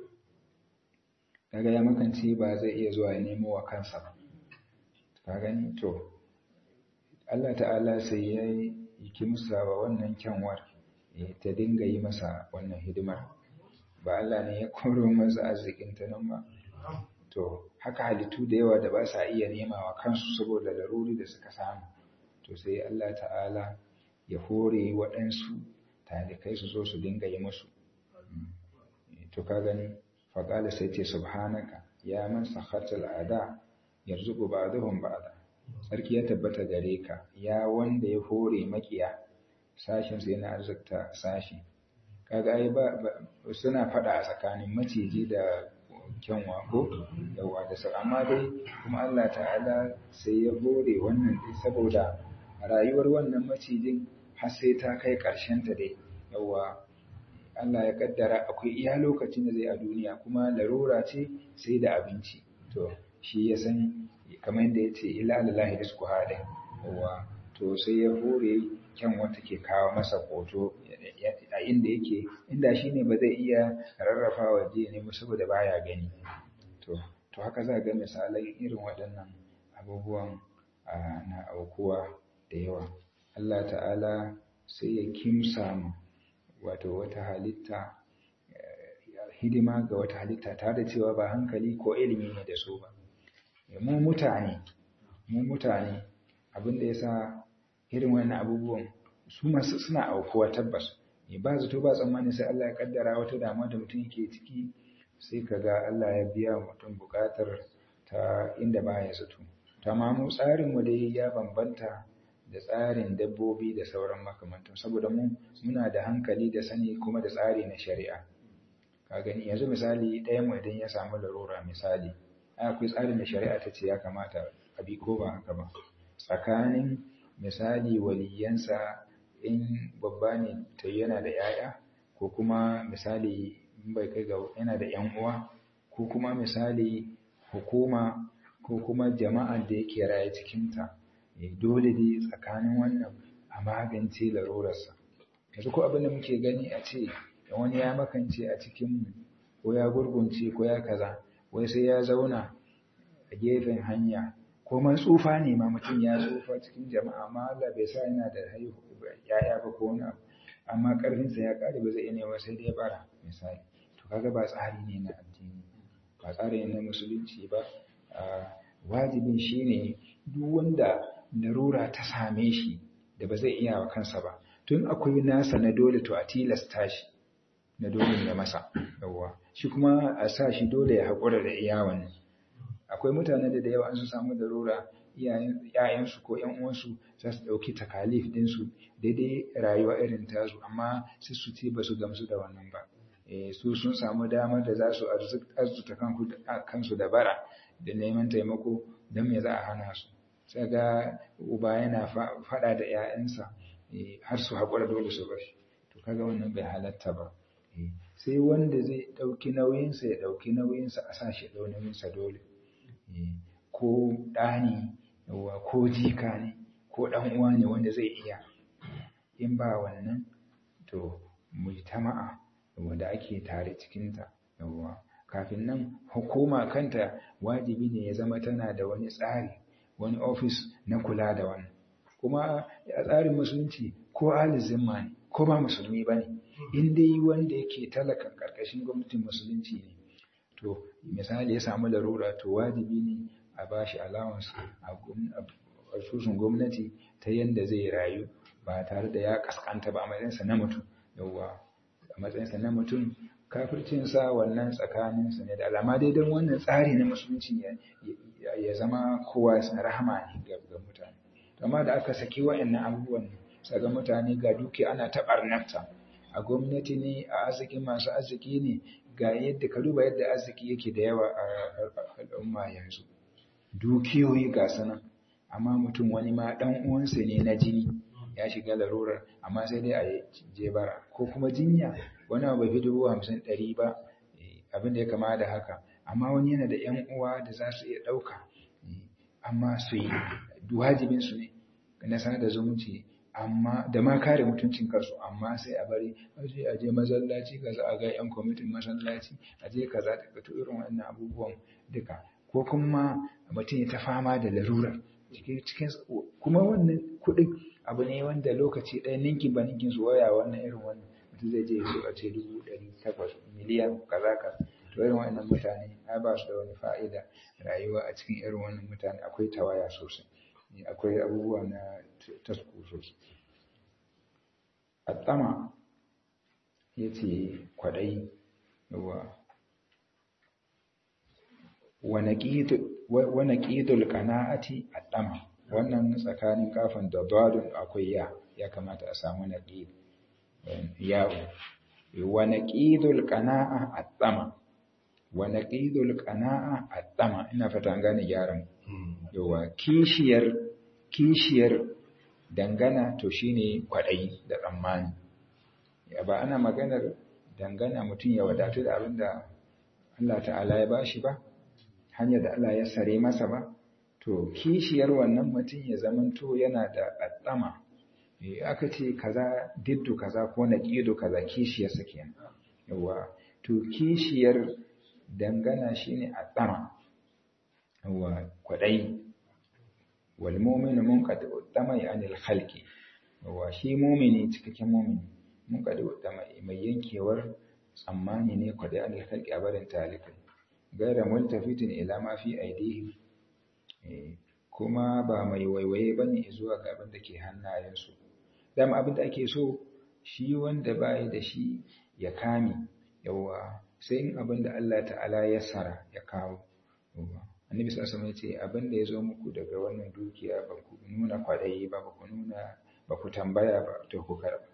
kaga ya makance ba zai iya zuwa ya nemo wa kansa ba ka gani to Allah ta'ala sai ya yi kimsa wa wannan kyanwar ta dinga yi masa wannan hidimar ba Allah ne ya koro masa arzikin ta nan ba to haka halittu da yawa da ba sa iya nema wa kansu saboda laruri da suka samu to sai Allah ta'ala ya hore waɗansu talikai su zo su dinga yi musu to ka gani faƙala sai ce subhanaka ya man sakhatal ada yarzuqu ba'dahum ba'da sarki ya tabbata gare ka ya wanda ya hore makiya sashin sai na arzikta sashi kaga ai ba suna fada a tsakanin maciji da kyanwa ko yawa da su amma dai kuma Allah ta'ala sai ya hore wannan dai saboda rayuwar wannan macijin har sai ta kai karshen ta dai yawa Allah ya kaddara akwai iya lokacin da zai a duniya kuma larura ce sai da abinci to shi ya san kamar yadda ya ce ila lillahi rizqu hadin yawa to sai ya hore kyan wata ke kawo masa hoto a inda yake inda shi ne ba zai iya rarrafa waje ne saboda baya gani to to haka za ga misalai irin waɗannan abubuwan na aukuwa da yawa Allah ta'ala sai ya kimsa mu wato wata halitta hidima ga wata halitta tare da cewa ba hankali ko ilimi ne da su ba mu mutane mu mutane abin da yasa irin wannan abubuwan su masu suna aukuwa tabbas ba zato ba tsammani sai Allah ya kaddara wata damuwa da mutum yake ciki sai kaga Allah ya biya mutum bukatar ta inda baya zato amma mu tsarin mu dai ya bambanta da tsarin dabbobi da sauran makamantan saboda mu muna da hankali da sani kuma da tsari na shari'a ka gani yanzu misali ɗaya mu idan ya samu larura misali akwai tsarin da shari'a ta ce ya kamata a bi ko ba haka ba tsakanin misali waliyansa in babba ne ta yana da yaya ko kuma misali in bai kai ga yana da yan uwa ko kuma misali hukuma ko kuma jama'ar da yake raye cikinta dole dai tsakanin wannan a magance larurarsa yanzu ko abin da muke gani a ce wani ya makance a cikinmu ko ya gurgunce ko ya kaza wai sai ya zauna a gefen hanya ko man tsufa ne ma mutum ya tsufa cikin jama'a amma Allah bai sa yana da haihu yaya ba ko wani abu amma karfinsa ya kare ba zai iya nema sai dai bara misali to kaga ba tsari ne na addini ba tsari ne na musulunci ba wajibin shine duk wanda larura ta same shi da ba zai iya wa kansa ba tun akwai nasa na dole to a tilasta shi na dole ne masa yawwa shi kuma a sa shi dole ya haƙura da iya wannan akwai mutane da da yawa an su samu larura iyayensu ko ƴan uwansu za su ɗauki takalif ɗinsu daidai rayuwa irin tasu amma sai su ce ba su gamsu da wannan ba su sun samu damar da za su arzuta kansu da bara da neman taimako don me za a hana su sai ga uba yana faɗa da 'ya'yansa har su haƙura dole su bashi to kaga wannan bai halatta ba sai wanda zai ɗauki nauyinsa ya ɗauki nauyinsa a sa shi ɗau nauyinsa dole ko ɗa ne ko jika ne ko ɗan uwa ne wanda zai iya in ba wannan to mujtama'a wanda ake tare cikinta yawwa kafin nan hukuma kanta wajibi ne ya zama tana da wani tsari wani ofis na kula da wannan kuma a tsarin musulunci ko alizimma ne ko ba musulmi ba ne in dai wanda yake talakan karkashin gwamnatin musulunci ne to misali ya samu larura to wajibi ne a ba shi allowance a asusun gwamnati ta yadda zai rayu ba tare da ya kaskanta ba a matsayinsa na mutum yauwa a matsayinsa na mutum kafircinsa wannan tsakaninsa ne da alama dai don wannan tsari na musulunci ya zama kowa rahama ne ga mutane amma da aka saki wa'annan abubuwan saga mutane ga duki ana ta barnarta a gwamnati ne a arziki masu arziki ne ga yadda ka duba yadda arziki yake da yawa a al'umma yanzu dukiyoyi ga sanan amma mutum wani ma dan uwansa ne na jini ya shiga larurar amma sai dai a je bara ko kuma jinya wani bai fi dubu hamsin ɗari ba abin da ya kama da haka amma wani yana da ‘yan uwa da za su iya ɗauka amma su yi wajibin su ne na sanar da zumunci amma da ma kare mutuncin kansu amma sai a bari aje a je masallaci kaza a ga ‘yan kwamitin masallaci a je kaza da to irin wannan abubuwan duka ko kuma mutum ya ta fama da larurar cikin kuma wannan kuɗin abu ne wanda lokaci ɗaya ninkin ba ninkin su waya wannan irin wannan mutum zai je su a ce dubu ɗari takwas miliyan kaza kaza to irin wannan mutane ai ba su da wani fa'ida rayuwa a cikin irin wannan mutane akwai tawaya sosai akwai abubuwa na tasku sosai atsama ya ce kwaɗayi yawa wani ƙidul ƙana'ati atsama wannan tsakanin kafin da dadun akwai ya ya kamata a samu na ƙid yawo wa naqidul qana'a at-tama wa naqidul qana'a at-tama ina fata an gane gyaran yawa kishiyar kishiyar dangana to shine kwadayi da tsammani ya ba ana maganar dangana mutum ya wadatu da abinda Allah ta'ala ya bashi ba hanyar da Allah ya sare masa ba to kishiyar wannan mutum ya zamanto yana da addama aka ce kaza diddu kaza ko naqidu kaza kishiyar sa kenan yawa to kishiyar dangana shine addama yawa kwadai wal mu'minu munqadu damai anil khalqi yawa shi mu'mini cikakken mu'mini munqadu damai mai yankewar tsammani ne kwadai anil khalqi a barin talikai gaira multafitin ila ma fi aidihi kuma ba mai waiwaye bane zuwa ga abin da ke hannayensu dama abin da ake so shi wanda bai da shi ya kame yawa sai in abin da Allah ta'ala ya sara ya kawo annabi sallallahu alaihi ce abin da ya zo muku daga wannan dukiya ba ku nuna kwadayi ba ba ku nuna ba ku tambaya ba to ku karba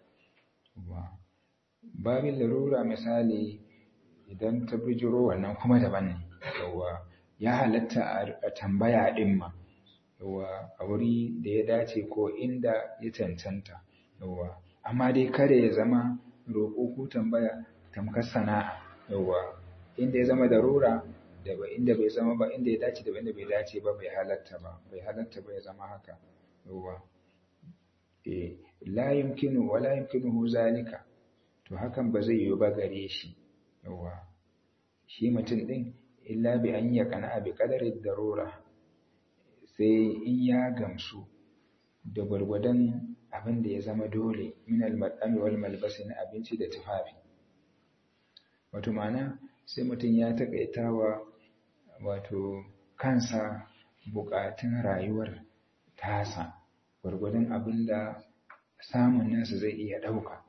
babin larura misali idan ta bijiro wannan kuma daban ne yawa ya halatta a tambaya din ma yawa a wuri da ya dace ko inda ya cancanta yawa amma dai kada ya zama roƙo ko tambaya tamkar sana'a yawa inda ya zama darura da ba inda bai zama ba inda ya dace da inda bai dace ba bai halatta ba bai halatta ba ya zama haka yawa eh la yumkinu wa la yumkinuhu zalika to hakan ba zai yiwu ba gare shi yawa shi mutum din illa bi an yaqana bi qadari darura sai in ya gamsu da gwargwadon abin da ya zama dole min al-madami wal malbasi na abinci da tufafi wato ma'ana sai mutum ya takaitawa wato kansa bukatun rayuwar tasa gwargwadon abin da samun nasa zai iya ɗauka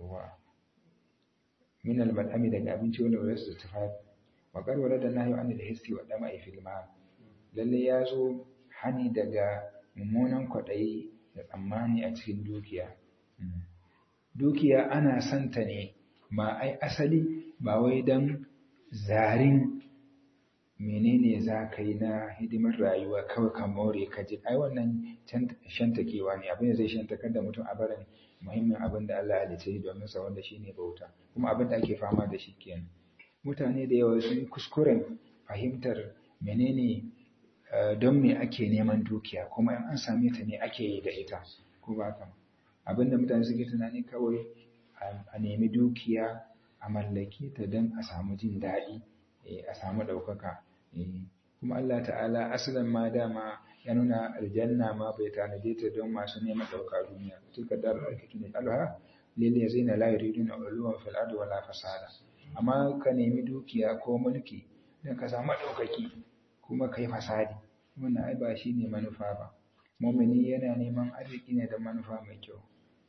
min al-madami daga abinci wal malbasi da tufafi wa qarwara da nahyu an al-hissi wa dama'i fil ma lalle ya zo hani daga mummunan kwaɗayi da tsammani a cikin dukiya. Dukiya ana santa ne ba ai asali ba wai don zarin menene za ka yi na hidimar rayuwa kawai ka more ka ji ai wannan shantakewa ne abin da zai shantakar da mutum a barin muhimmin abin da Allah ya ce domin sa wanda shine bauta kuma abin da ake fama da shi kenan mutane da yawa sun kuskuren fahimtar menene don me ake neman dukiya kuma in an same ta ne ake yi da ita ko ba ka abinda mutane suke tunani kawai a nemi dukiya a mallake ta don a samu jin daɗi a samu ɗaukaka kuma Allah ta'ala asalin ma dama ya nuna aljanna ma bai tanade ta don masu neman ɗauka duniya tilka dar alkaki ne alha lil yazina la yuriduna uluwan fil ardi wala fasada amma ka nemi dukiya ko mulki don ka samu ɗaukaki kuma kai fasadi wannan ai ba shine manufa ba mumini yana neman arziki ne da manufa mai kyau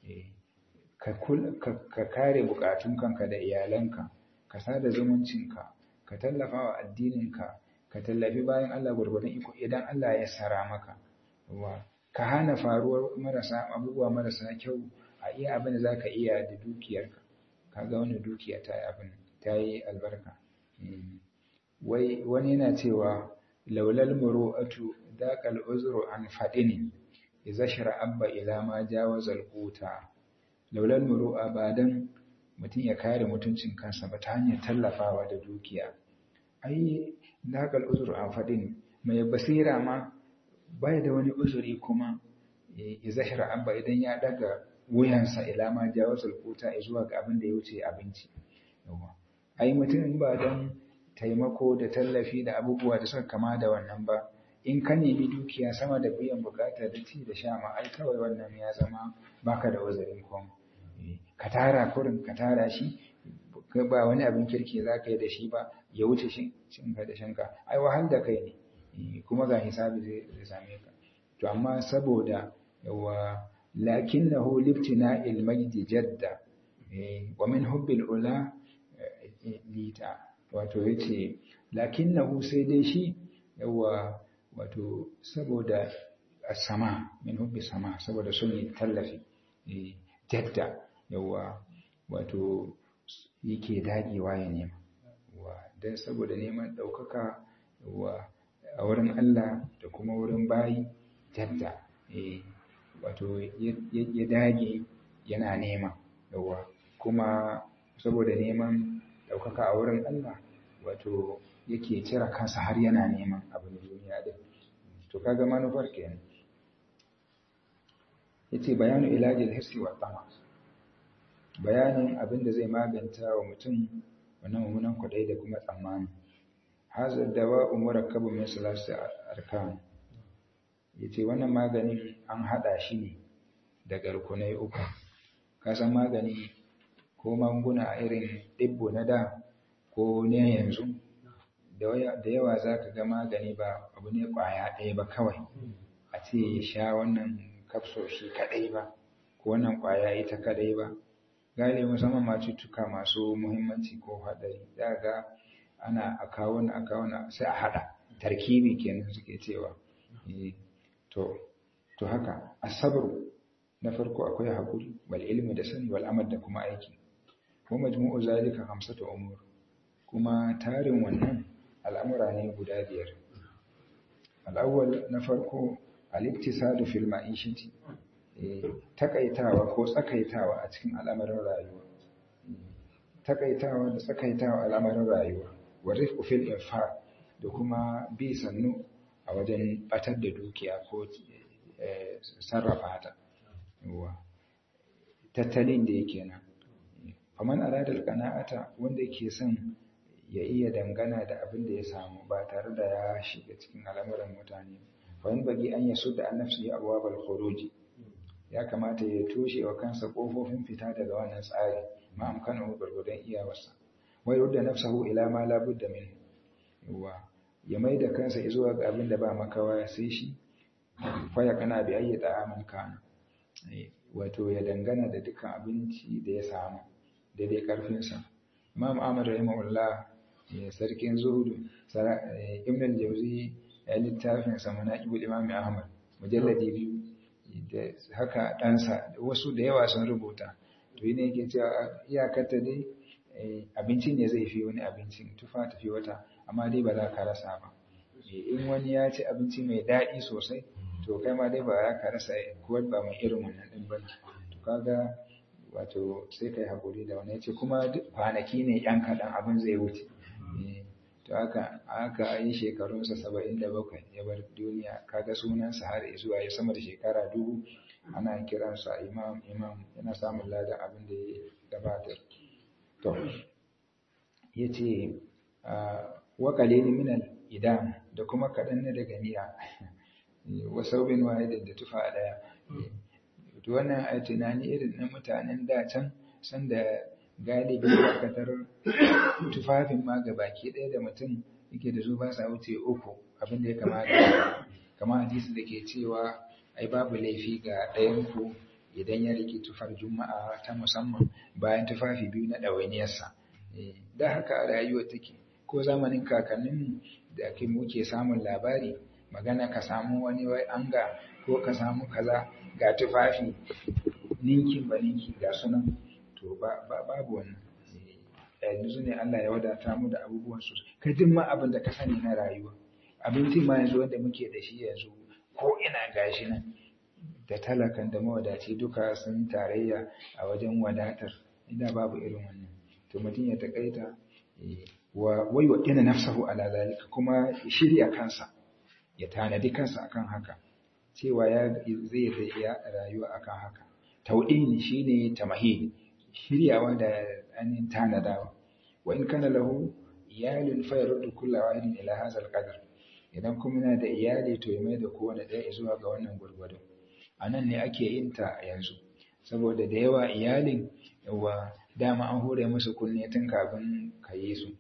ka kare bukatun kanka da iyalanka ka sada zumuncinka ka tallafa wa addininka ka tallafi bayan Allah gurgurdan iko idan Allah ya sara maka ka hana faruwar marasa abubuwa marasa kyau a iya abin da zaka iya da dukiyarka kaga wannan dukiya ta yi abin ta yi albarka wai wani yana cewa laulal muru'atu daqal uzru an fadini idza abba ila ma jawaza alquta laulal muru'a ba dan mutum ya kare mutuncin kansa ba ta hanyar tallafawa da dukiya ai daqal uzru an fadini mai basira ma bai da wani uzuri kuma idza abba idan ya daga wuyansa ila ma jawaza alquta zuwa ga abin da ya wuce abinci ai mutum ba dan taimako da tallafi da abubuwa da suka kama da wannan ba in ka nemi dukiya sama da biyan bukata da ci da sha ma ai kawai wannan ya zama baka da uzurin kom ka tara kurin ka tara shi ba wani abin kirki za ka yi da shi ba ya wuce shinka da shanka ai wahal da kai ne kuma ga hisabi zai same ka to amma saboda yawa lakinnahu liftina ilmajdi jadda wa min hubbil ula lita wato ya ce lakinnahu sai dai shi yawa wato saboda sama min hubbi sama saboda sun yi tallafi jadda yawa wato yake dagewa ya nema don saboda neman ɗaukaka yawa a wurin Allah da kuma wurin bayi jadda wato ya dage yana nema yawa kuma saboda neman ɗaukaka a wurin Allah wato yake cire kansa har yana neman abin duniya din to kaga manufar kenan yace bayanu ilajil hirsi wa tama bayanin abin da zai maganta wa mutum wannan mummunan kwadai da kuma tsammani hazar dawa murakkabun min salasi arkan yace wannan maganin an hada shi ne daga rukunai uku kasan magani ko magunguna a irin dibbo na da ko ne yanzu da yawa za ka ga magani ba abu ne kwaya ɗaya ba kawai a ce ya sha wannan kapsul shi kaɗai ba ko wannan kwaya ita kaɗai ba gane musamman ma cututtuka masu muhimmanci ko haɗari za ga ana a kawo a kawo sai a haɗa tarkibi kenan suke cewa to to haka asabar na farko akwai haƙuri wal ilmi da sani wal amal da kuma aiki ko majmu'u zalika hamsatu umur kuma tarin wannan al'amura ne guda biyar al'awwal na farko al-iktisadu fil ma'ishati takaitawa ko tsakaitawa a cikin al'amarin rayuwa takaitawa da tsakaitawa al'amarin rayuwa wa rifqu fil infaq da kuma bi sannu a wajen batar da dukiya ko sarrafa ta tattalin da yake nan faman aradal qana'ata wanda yake son ya iya dangana da abin da ya samu ba tare da ya shiga cikin al'amuran mutane fa in bagi an yasu da annafsi abwabal khuruji ya kamata ya toshe wa kansa kofofin fita daga wannan tsari ma amkana gurgudan iyawarsa wa yudda nafsahu ila ma la budda min yawa ya mai da kansa zuwa ga abin da ba makawa sai shi fa ya kana bi ayyi ta'amin kana wato ya dangana da dukkan abinci da ya samu daidai karfinsa imam ahmad rahimahullah sarkin zuhudu ibn al-jawzi ya littafin sa manaqibul imam ahmad mujalladi biyu da haka ɗansa wasu da yawa sun rubuta to yi ne yake cewa iyakarta dai abinci ne zai fi wani abincin tufa tafi wata amma dai ba za ka rasa ba in wani ya ci abinci mai daɗi sosai to kai ma dai ba za ka rasa kuwa ba mai irin wannan ɗin ba to kaga wato sai kai haƙuri da wani ya ce kuma kwanaki ne yan kaɗan abin zai wuce to haka aka yi shekarunsa saba'in da bakwai ya bar duniya kaga sunansa har zuwa ya sama da shekara dubu ana kiransa imam imam yana samun ladan abin da ya gabatar to ya ce wa qalilin min idam da kuma kaɗan na daga miya wa saubin wahidin da tufa ɗaya to wannan a tunani irin na mutanen da can sanda galibi dakatar tufafin ma ga baki ɗaya da mutum yake da su ba sa wuce uku abin da ya kamata kama hadisi da ke cewa ai babu laifi ga ɗayan ku idan ya rike tufar juma'a ta musamman bayan tufafi biyu na ɗawainiyarsa da haka a rayuwa take ko zamanin kakanninmu da ake muke samun labari magana ka samu wani wai anga ko ka samu kaza ga tufafi ninkin ba ninki ga sunan to babu wannan yanzu ne Allah ya wadata mu da abubuwan su ka jin ma abin da ka sani na rayuwa abinci ma yanzu wanda muke da shi yanzu ko ina gashi nan da talakan da mawadaci duka sun tarayya a wajen wadatar inda babu irin wannan to mutum ya takaita wa wai wa ina nafsahu ala zalika kuma shirya kansa ya tanadi kansa akan haka cewa ya zai ya rayuwa akan haka tauɗini shine tamahid shiryawa da ainihin tanadawa wa in kana lahu iyalin fa yaruddu kullu wahidin ila hadha alqadar idan kuma yana da iyali to ya mai da kowane ɗaya zuwa ga wannan gurgudu anan ne ake yin ta yanzu saboda da yawa iyalin yawa dama an hore musu kunne tun kafin ka yi su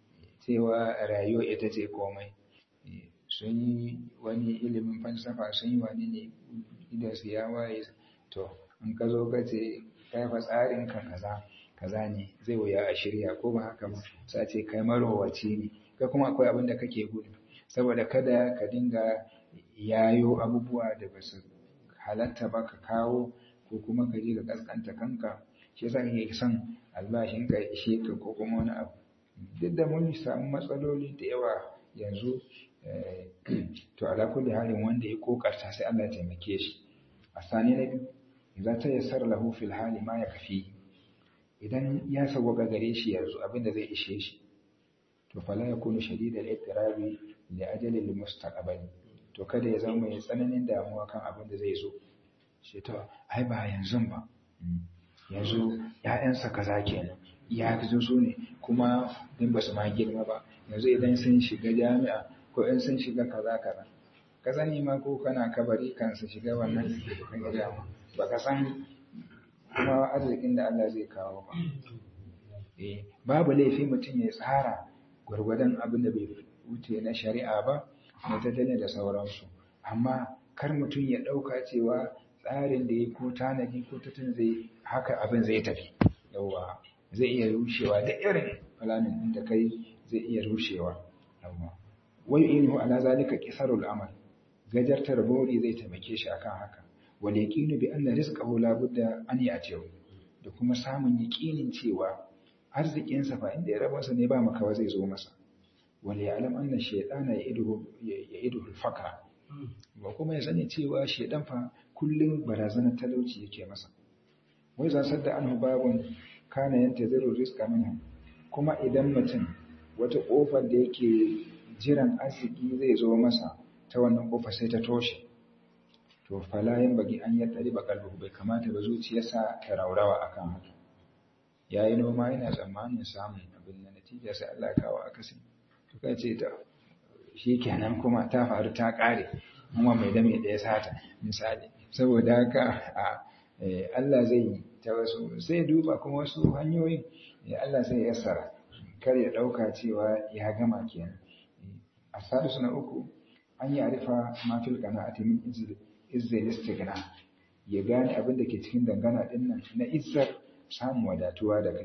cewa rayuwa ita ce komai sun yi wani ilimin falsafa sun yi wani ne idan su ya waye to in ka zo ka ce kai fa tsarin ka kaza kaza ne zai wuya a shirya ko ba haka ba sai ce kai marowaci ne kai kuma akwai abin da kake gudu saboda kada ka dinga yayo abubuwa da ba su halatta ba ka kawo ko kuma ka je ka kaskanta kanka shi yasa kake son albashin ka ishe ka ko kuma wani abu duk da mun samu matsaloli da yawa yanzu to ala kulli halin wanda ya kokarta sai Allah ya taimake shi a sani na biyu idan ta yassara lahu fil hali ma ya kafi idan ya sawwaka gare shi yanzu abinda zai ishe shi to fala yakunu shadid al ittirabi li ajali al mustaqbal to kada ya zama mai tsananin damuwa kan abin da zai zo sai to ai ba yanzu ba yanzu ‘ya'yansa kaza kenan ya fi su ne kuma din ba su ma girma ba yanzu idan sun shiga jami'a ko in sun shiga kaza kaza ka sani ma ko kana kabari kan su shiga wannan gida ba ka san kuma arzikin da Allah zai kawo ba eh babu laifi mutum ya tsara gwargwadon abin da bai wuce na shari'a ba na tattalin da sauransu amma kar mutum ya ɗauka cewa tsarin da ya ko tanadi ko tattalin zai haka abin zai tafi yawa zai iya rushewa da irin falanin ɗin da kai zai iya rushewa yawa wai inu ala zalika qisarul amal gajartar bori zai taimake shi akan haka wal yaqinu bi anna rizqahu la budda an ya'tihi da kuma samun yaqinin cewa arzikin sa fa inda ya rabansa ne ba makawa zai zo masa wal ya'lam anna shaytana ya'iduhu ya'iduhu al-faqra ba kuma ya sani cewa shaydan fa kullum barazanar talauci yake masa wai za sadda anhu babun kana yantaziru rizqa minhu kuma idan mutum wata kofar da yake jiran arziki zai zo masa ta wannan kofa sai ta toshe to fala yin bagi an yi ɗari bakalbu bai kamata ba zuciyarsa ta raurawa akan haka ya yi noma yana tsammanin samun abin da natija sai Allah kawo akasin to kai ce ta shi kenan kuma ta faru ta ƙare kuma mai dame ɗaya sata misali saboda haka a Allah zai yi ta wasu sai duba kuma wasu hanyoyin Allah sai ya yassara kar ya ɗauka cewa ya gama kenan a sadisu na uku an yi arifa mafil qana'ati min izzil istighna ya gane abin da ke cikin dangana din nan na izzar samun wadatuwa da kai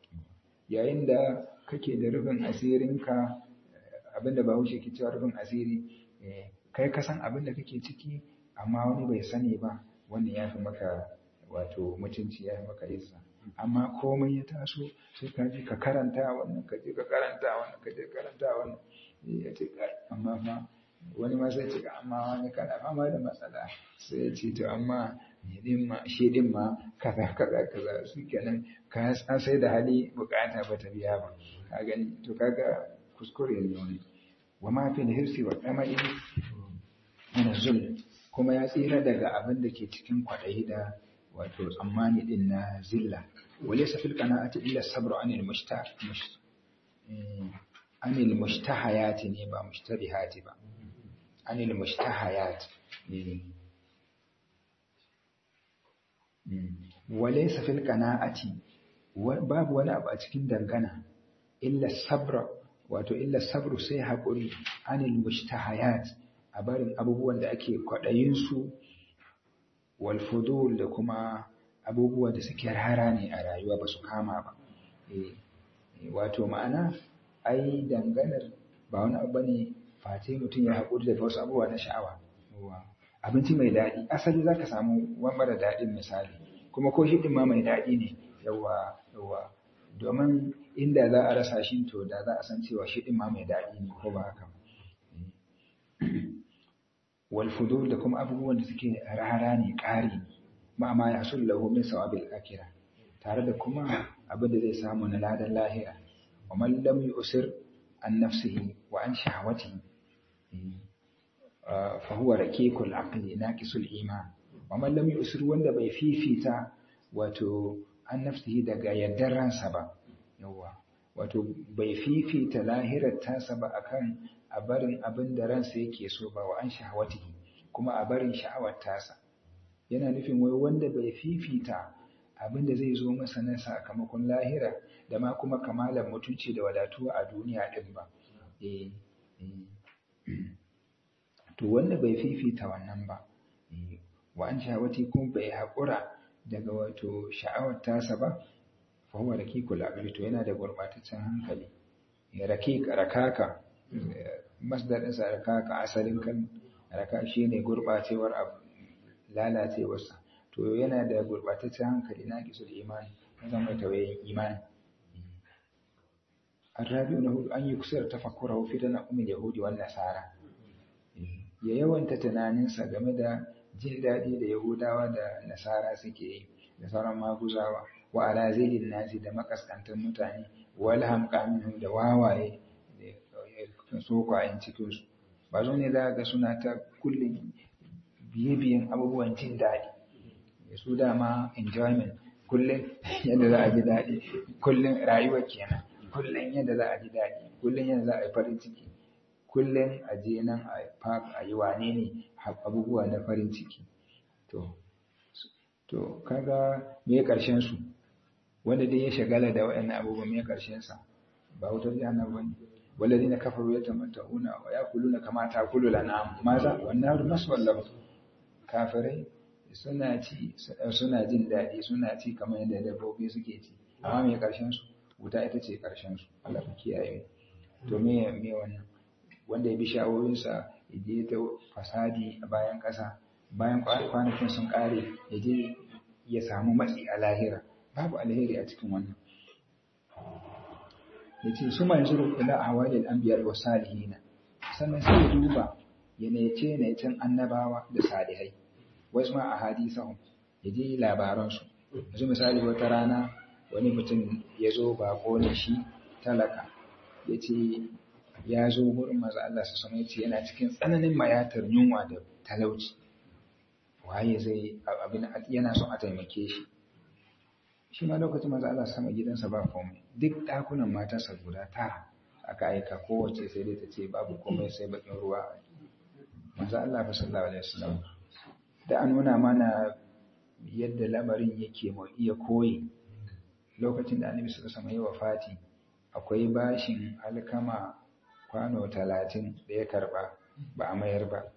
yayin da kake da rufin asirinka abin da bahaushe ke cewa rufin asiri kai ka san abin da kake ciki amma wani bai sani ba wannan ya fi maka wato mutunci ya fi maka izza amma komai ya taso sai ka je ka karanta wannan ka je ka karanta wannan ka je karanta wannan ya ce amma fa wani ma sai ce amma wani kana fama da matsala sai ya ce to amma shi din ma kaza kaza kaza su kenan ka sai da hali bukata ba ta biya ba ka gani to kaga kuskure ne wani wa ma fi hirsi wa qama'i min zul kuma ya tsira daga abin da ke cikin kwaɗayi da wato tsammani din na zilla walaysa fil qana'ati illa sabru anil mushtah anil mushtahayati ne ba mushtabihati ba anil mushtahayat walaysa fil qana'ati babu wani abu a cikin dangana illa sabra wato illa sabru sai haƙuri anil mushtahayat a barin abubuwan da ake kwaɗayin su wal fudul da kuma abubuwan da suke rara ne a rayuwa ba su kama ba wato ma'ana ai danganar ba wani abu bane face mutum ya haƙuri da wasu abubuwa na sha'awa abinci mai daɗi asali zaka samu wani mara daɗin misali kuma ko shi ma mai daɗi ne yawa yawa domin inda za a rasa shi to da za a san cewa shi ma mai daɗi ne ko ba haka wal fudul da kuma abubuwan da suke rara ne ƙari ma ma ya sullahu min sawabil akhirah tare da kuma abin da zai samu na ladan lahira wa man lam yusir an nafsihi wa an shahawatihi fa huwa raqiqul aqli naqisul iman wa man lam yusir wanda bai fifita wato an nafsihi daga yaddar ransa ba yawa wato bai fifita lahirar tasa ba akan a barin abin da ransa yake so ba wa an shahawatihi kuma a barin sha'awar tasa yana nufin wai wanda bai fifita abin da zai zo masa na sakamakon lahira da ma kuma kamalar mutunci da wadatuwa a duniya din ba to wanda bai fifita wannan ba wa an shahawati kuma bai haƙura daga wato sha'awar tasa ba fa huwa raqiqul aqli to yana da gurbataccen hankali raqiq rakaka masdarin sa rakaka asalin kan raka shine gurbacewar abu lalacewarsa to yana da gurbataccen hankali na kisul imani na zama tawayen imani الرابع أنه أن يكسر تفكره في تنعم اليهود والنصارى ya yawanta tunaninsa game da jin daɗi da Yahudawa da Nasara suke yi da sauran maguzawa wa ala zaidin nasi da makaskantar mutane wal hamqaminhum da wawaye da sokwayen cikin su ba zo ne za ga suna ta kullum biye-biyen abubuwan jin daɗi su dama enjoyment kullum yadda za a ji daɗi kullum rayuwa kenan kullum yadda za a ji daɗi kullum yadda za a yi farin ciki kullum a je nan a park a yi wane ne abubuwa na farin ciki to to kaga me karshen su wanda dai ya shagala da waɗannan abubuwan me karshen sa ba wutar jahannam bane والذين كفروا يتمتعون ويأكلون كما تأكل الأنعام ماذا والنار مسوى لهم kafirai suna ci suna jin daɗi suna ci kamar yadda dabbobi suke ci amma me karshen su wuta ita ce karshen su Allah ka kiyaye to me me wannan wanda ya bi shawoyinsa ya je ta fasadi a bayan ƙasa bayan kwanakin sun ƙare ya je ya samu matsi a lahira babu alheri a cikin wannan ya ce su mai zuru ila hawalil anbiya wa salihina sannan sai ya duba ya nece necen annabawa da salihai wasu ma a hadisahum ya je labaransu yanzu misali wata rana wani mutum ya zo bako ne shi talaka ya ce ya zo gurin maza Allah su sama ce yana cikin tsananin mayatar yunwa da talauci waye zai abin yana son a taimake shi shi ma lokacin maza Allah sama gidansa ba komai duk ɗakunan matarsa guda tara aka aika kowace sai dai ta ce babu komai sai bakin ruwa maza Allah fa sallallahu alaihi wasallam da an nuna mana yadda lamarin yake mu iya koyi lokacin da annabi sallallahu alaihi wasallam ya wafati akwai bashin alkama kwano talatin da ya karba ba a mayar ba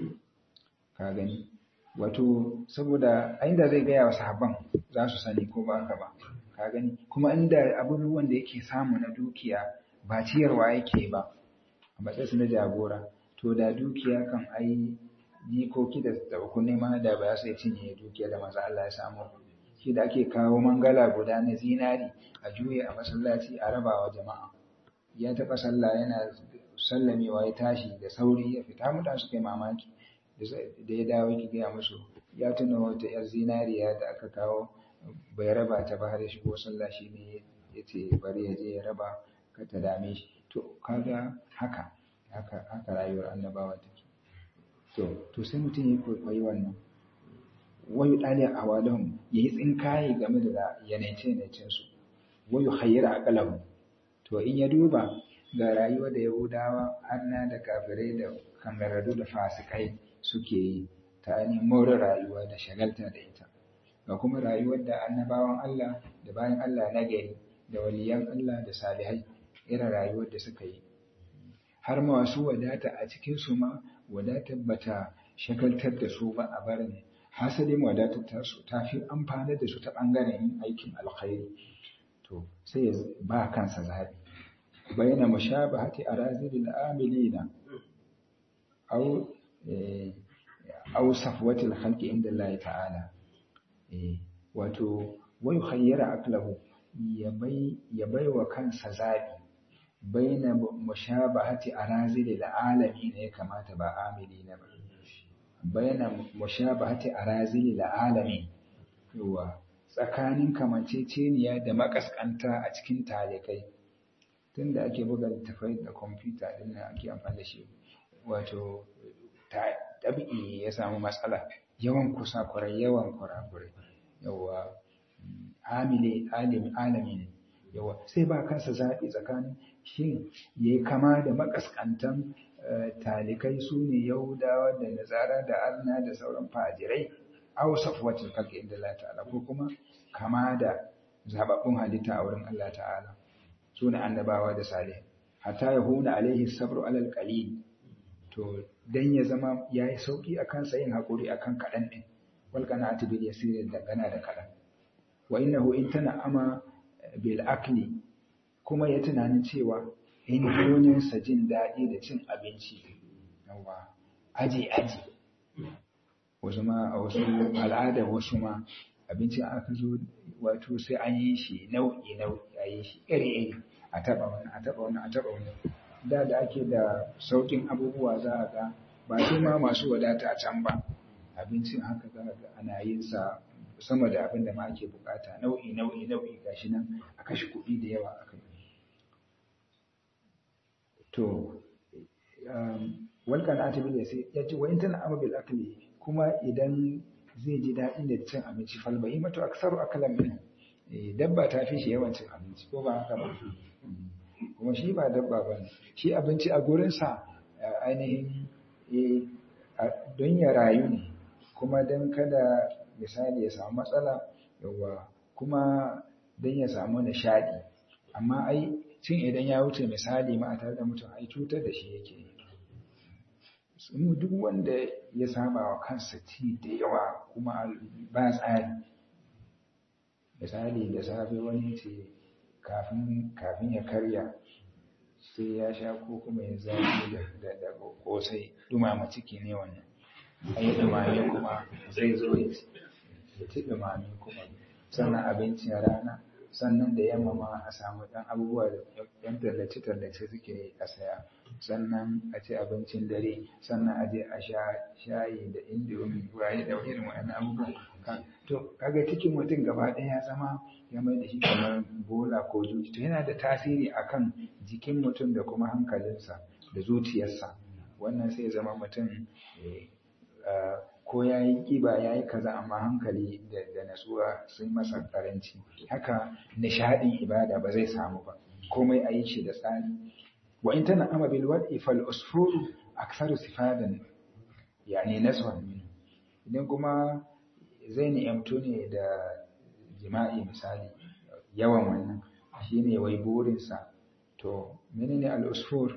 ka gani wato saboda inda zai gaya wa sahabban za su sani ko ba haka ba ka gani kuma inda abubuwan da yake samu na dukiya ba ciyarwa yake ba a matsayinsu na jagora to da dukiya kan ai jikoki da tabakun nema da ba su cinye dukiya da maza Allah ya samu shi da ake kawo mangala guda na zinari a juye a masallaci a rabawa jama'a ya taɓa sallah yana sallamewa ya tashi da sauri ya fita mutan su kai mamaki da ya dawo ki gaya musu ya tuna wata yar zinariya da aka kawo bai raba ta ba har ya shigo sallah shi ne ya ce bari ya je ya raba ka ta dame shi to kaga haka haka haka rayuwar annabawa take to to sai mutum ya kwaikwayi wannan wayu dali a walahum yayi tsinkaye game da yanaice yanacen su wayu hayyara aqalahum to in ya duba ga rayuwar da yahudawa arna da kafirai da kangararru da fasikai suke yi ta ainihin more rayuwa da shagalta da ita ga kuma rayuwar da annabawan Allah da bayan Allah na gari da waliyan Allah da salihai irin rayuwar da suka yi har ma wasu wadata a cikin su ma wadatar bata shagaltar da su ba a barin hasalin wadatar ta su ta fi amfana da su ta bangaren yin aikin alkhairi to sai ya ba kansa zabi bayyana mushabahati arazilil amilina aw aw safwatil khalqi inda Allah ta'ala wato wai khayyara aklahu ya bai ya baiwa kansa zabi baina mushabahati arazilil alamin ya kamata ba amilina ba baina mushabahati arazilil alamin yawa tsakanin kamanceceniya da makaskanta a cikin talikai tunda ake buga littafai da kwamfuta din nan ake amfani da shi wato tabi'i ya samu matsala yawan kusa kurai yawan kurakurai yawa amile alim alamin yawa sai ba kansa zaɓi tsakanin shin ya yi kama da makaskantan talikai su ne yahudawa da nazara da arna da sauran fajirai aw safwatul khalqi inda Allah ta'ala ko kuma kama da zababbun halitta a wurin Allah ta'ala sune annabawa da salih hatta yahuna alaihi sabru alal qalil to dan ya zama yayi sauki akan sa yin hakuri akan kadan din wal qana'atu bil yasir da gana da kadan wa innahu in ama bil akli kuma ya tunanin cewa in jonin sa jin dadi da cin abinci yawa aji aji wasu ma a wasu al'ada wasu ma abincin aka zo wato sai an yi shi nau'i nau'i a yi shi iri iri a taba wani a taba wani a taba wani da da ake da saukin abubuwa za a ga ba su ma masu wadata a can ba abincin haka za a ga ana yin sa sama da abin da ma ake bukata nau'i nau'i nau'i gashi nan a kashe kuɗi da yawa a kai to wal qana'atu bil yasir yace wa in tana amma bil akli kuma idan zai ji daɗi da cin abinci fal bahimatu aksaru akalan min dabba ta fi shi yawan cin abinci ko ba haka ba kuma shi ba dabba ba ne shi abinci a gurinsa ainihin don ya rayu ne kuma don kada misali ya samu matsala yawa kuma don ya samu nishaɗi amma ai cin idan ya wuce misali ma a tare da mutum ai cutar da shi yake yi duk wanda ya saba wa kansa ci da yawa kuma ba tsari misali da safe wani ce kafin ya karya sai ya sha ko kuma ya zafi da kosai dumama ciki ne wannan ai dumame kuma zai zo ya ci dumame kuma sannan abincin rana sannan da yamma ma a samu ɗan abubuwa da ɗan tallace-tallace suke a saya sannan a ci abincin dare sannan a je a sha shayi da indomi waye da irin wa'annan abubuwan to kaga cikin mutum gaba ɗaya ya zama ya mai da shi kamar bola ko zuci to yana da tasiri akan jikin mutum da kuma hankalinsa da zuciyarsa wannan sai zama mutum ko ya yi ƙiba ya yi kaza amma hankali da natsuwa sun masa karanci haka nishaɗin ibada ba zai samu ba komai a yi shi da tsari wa in tana ama bil wad'i fal usfuru aktharu sifadan yani naswan min idan kuma zai ni'amtu ne da jima'i misali yawan wannan shine wai burinsa to menene al usfur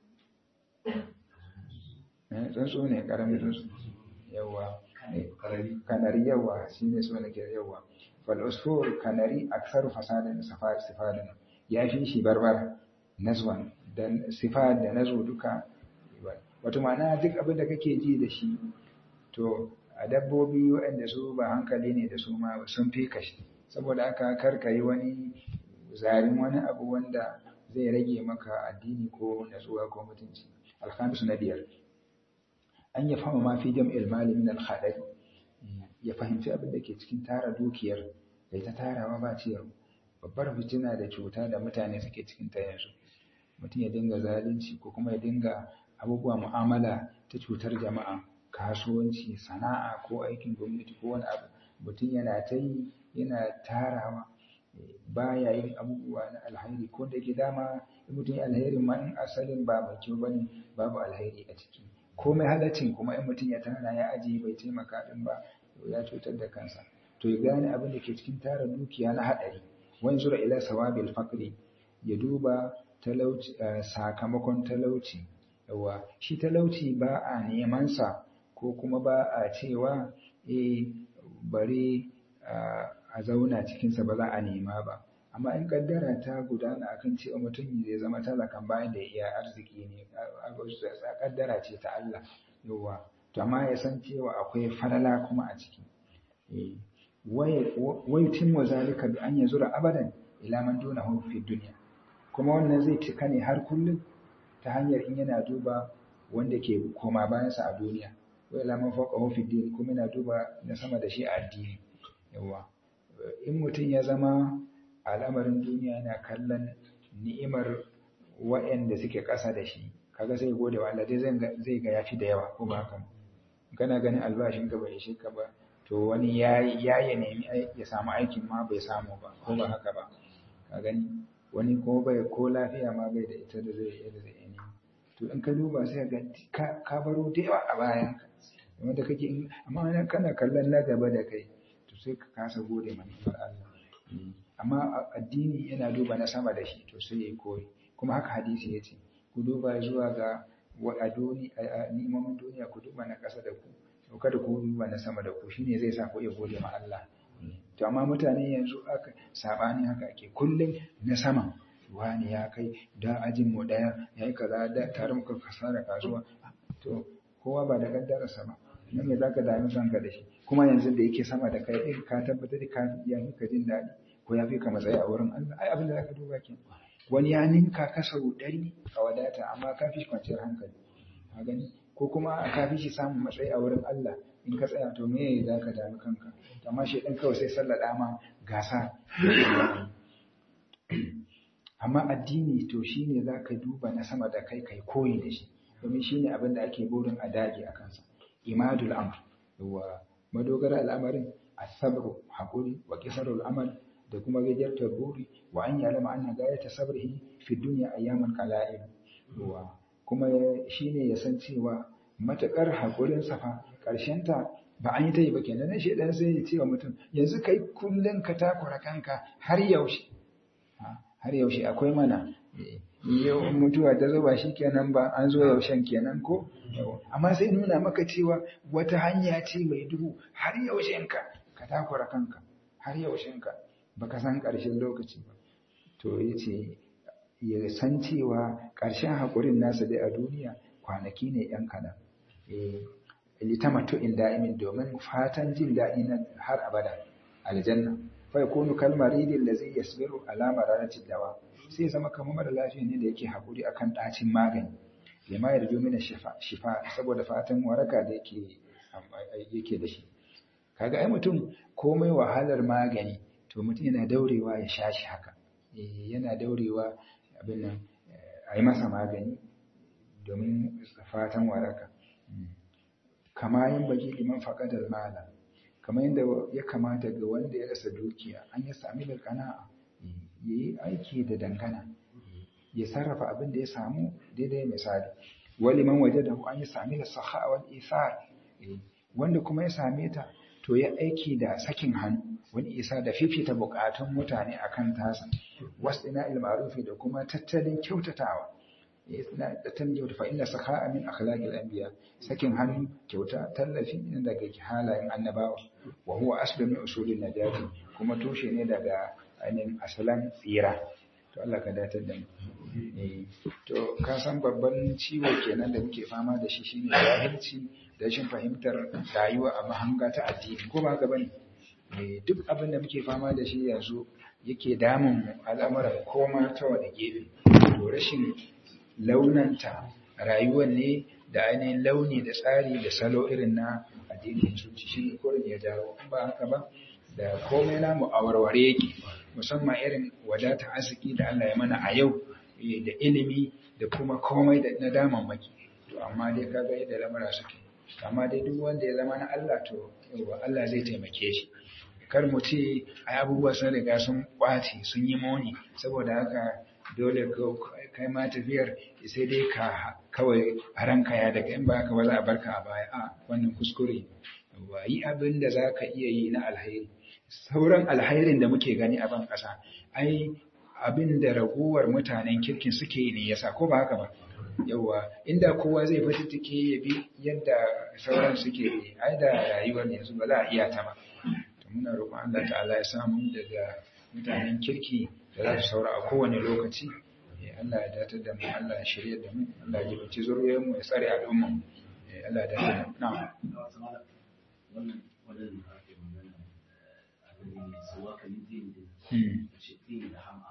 eh tsuntsu ne karamin tsuntsu yawa kanari yawa shine so nake yawa fal usfur kanari aktharu fasadan sifadan ya fi shi barbar nazwan da sifat da nazo duka wato ma'ana duk abin da kake ji da shi to a dabbobi waɗanda su ba hankali ne da su ma sun fi kashi saboda aka karka yi wani zarin wani abu wanda zai rage maka addini ko natsuwa ko mutunci alhamisu na biyar an ya fama ma fi jam'il mali min al ya fahimci abin da ke cikin tara dukiyar da ta tarawa ba ciyar babbar fitina da cuta da mutane suke cikin ta yanzu mutum ya dinga zalunci ko kuma ya dinga abubuwa mu'amala ta cutar jama'a kasuwanci sana'a ko aikin gwamnati ko wani abu mutum yana ta yi yana tarawa baya yin abubuwa na alhairi ko da ke dama mutum ya alhairin ma in asalin ba mai kyau bane babu alhairi a ciki komai halaccin kuma in mutum ya tara ya ajiye bai taimaka din ba ya cutar da kansa to ya gane abin da ke cikin tara dukiya na haɗari wani zura ila sawabil fakri ya duba talauci sakamakon talauci yawa shi talauci ba a neman sa ko kuma ba a cewa eh bari a zauna cikinsa ba za a nema ba amma in kaddara ta gudana akan cewa mutum zai zama talakan bayan da ya iya arziki ne kaddara ce ta Allah yawa to amma ya san cewa akwai falala kuma a ciki wai timmu zalika bi an yazura abadan ila man dunahu fi dunya kuma wannan zai cika ne har kullum ta hanyar in yana duba wanda ke koma bayansa a duniya wai ila man fawqahu fi din kuma yana duba na sama da shi a addini yawa in mutum ya zama al'amarin duniya yana kallon ni'imar waɗanda suke ƙasa da shi kaga sai gode wa Allah dai zai ga yafi da yawa ko ba haka kana ganin albashin ka bai ishe ka ba to wani ya ya nemi ya samu aikin ma bai samu ba ko ba haka ba ka gani wani ko bai ko lafiya ma bai da ita da zai yi da zai yi to in ka duba sai ga ka baro da yawa a bayan ka wanda kake amma kana kallon na gaba da kai to sai ka kasa gode manufar Allah amma addini yana duba na sama da shi to sai ya koyi kuma haka hadisi ya ce ku duba zuwa ga ni'imomin duniya ku duba na ƙasa da ku to kada ku duba na sama da ku shine zai sa ku iya gode ma Allah to amma mutane yanzu aka sabani haka ake kullum na sama wani ya kai da ajin mu daya yayi kaza da tare muka kasara kasuwa to kowa ba da kaddararsa ba nan me zaka dami kanka da shi kuma yanzu da yake sama da kai din ka tabbatar da ka ya fi ka jin daɗi ko ya fi ka matsayi a wurin Allah ai abin da zaka duba ke wani ya ninka ka sau ɗari a wadata amma ka fi kwanciyar hankali ka gani ko kuma ka fi shi samun matsayi a wurin Allah in ka tsaya to me za ka dami kanka amma shi ɗin kawai sai sallada ma gasa amma addini to shine za ka duba na sama da kai kai koyi da shi domin shine abin da ake burin a dage a kansa imadul amr yawa madogara al'amarin as-sabru haƙuri wa qisarul amal da kuma gajartar buri wa an yalama anna gayata sabrihi fi dunya ayyaman qala'il wa kuma shine ya san cewa matakar haƙurin sa fa ƙarshen ta ba an yi ta yi ba kenan nan shedan sai ya ce wa mutum yanzu kai kullun ka takura kanka har yaushe har yaushe akwai mana yau mutuwa ta zo ba shi kenan ba an zo yaushen kenan ko amma sai nuna maka cewa wata hanya ce mai duhu har yaushen ka ka takura kanka har yaushen ka baka san ƙarshen lokaci ba to yace ya san cewa ƙarshen haƙurin nasa dai a duniya kwanaki ne yan kaɗan litamatu in da'imin domin fatan jin daɗi na har abada aljanna fa yakunu kalmaridin da zai yasbiru alama ranar dawa sai zama kamar mara lafiya ne da yake haƙuri akan ɗacin magani lima ya rijo mina shifa saboda fatan waraka da yake yake da shi kaga ai mutum komai wahalar magani to mutum yana daurewa ya sha shi haka yana daurewa abin nan a yi masa magani domin fatan waraka kama yin baki liman faƙadar mala kamar yadda ya kamata ga wanda ya rasa dukiya an ya sami da kana'a ya yi aiki da dangana ya sarrafa abin da ya samu daidai misali wali man waje da an yi sami da saha wal isar wanda kuma ya same ta to ya aiki da sakin hannu wani isa da fifita bukatun mutane akan tasa wasu ina ilmarufi da kuma tattalin kyautatawa na tattalin kyauta fa inna sakha'a min akhlaqil anbiya sakin hannu kyauta tallafi ne daga halayen annabawa wa huwa aslu min usulin najati kuma tushe ne daga ainihin asalan tsira to Allah ka datar da mu to ka san babban ciwo kenan da muke fama da shi shine jahilci da rashin fahimtar rayuwa a mahanga ta addini ko ba haka bane duk abin da muke fama da shi yanzu yake damun mu al'amuran koma ta wani gefe to rashin launanta rayuwar ne da ainihin launi da tsari da salo irin na addinin musulunci shi ne kurin ya jawo ba haka ba da komai namu a warware yake musamman irin wadata arziki da Allah ya mana a yau da ilimi da kuma komai da na damammaki to amma dai kaga yadda lamura suke amma dai duk wanda ya zama na Allah to yawa Allah zai taimake shi kar mu ce ai abubuwa sun riga sun kwace sun yi moni saboda haka dole kai ma tafiyar sai dai ka kawai a ranka ya daga in ba ka ba za a barka a baya a wannan kuskure ba yi abin da za ka iya yi na alhairi sauran alhairin da muke gani a ban ƙasa ai abin da raguwar mutanen kirkin suke yi ne yasa ko ba haka ba yawa inda kowa zai fatattake ya bi yadda sauran suke yi ai da rayuwar yanzu ba za a iya ta ba to muna roƙon Allah ta'ala ya samu daga mutanen kirki da za su saura a kowane lokaci Allah ya datar da mu Allah ya shirya da mu Allah ya jibaci zuriyar mu ya tsare al'umma mu Allah ya datar da mu na'am wannan wannan da ake magana abin ne sawa kan din din ce din da hama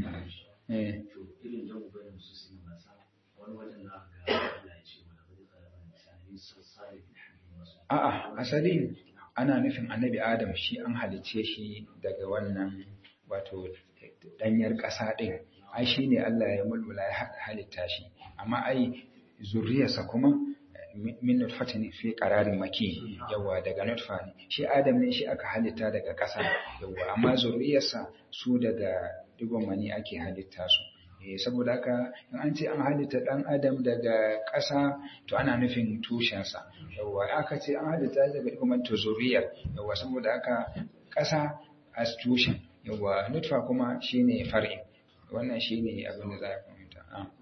eh to irin da ubayin su sun masa wani wajen na ga Allah ya ce wala bari tsara misali sassare a'a asali ana nufin annabi Adam shi an halicce shi daga wannan wato danyar ƙasa ɗin ai shi ne Allah ya mulmula ya halitta shi amma ai zuriyarsa kuma min nutfati ne fi qararin maki yawa daga nutfa ne shi Adam ne shi aka halitta daga ƙasa yawa amma zuriyarsa su daga digon mani ake halitta su eh saboda haka in an ce an halitta dan Adam daga ƙasa to ana nufin tushensa yawa aka ce an halitta daga digon mani to zuriyar yawa saboda haka ƙasa as tushen yawa nutfa kuma shine far'in wannan shine abin da za a fahimta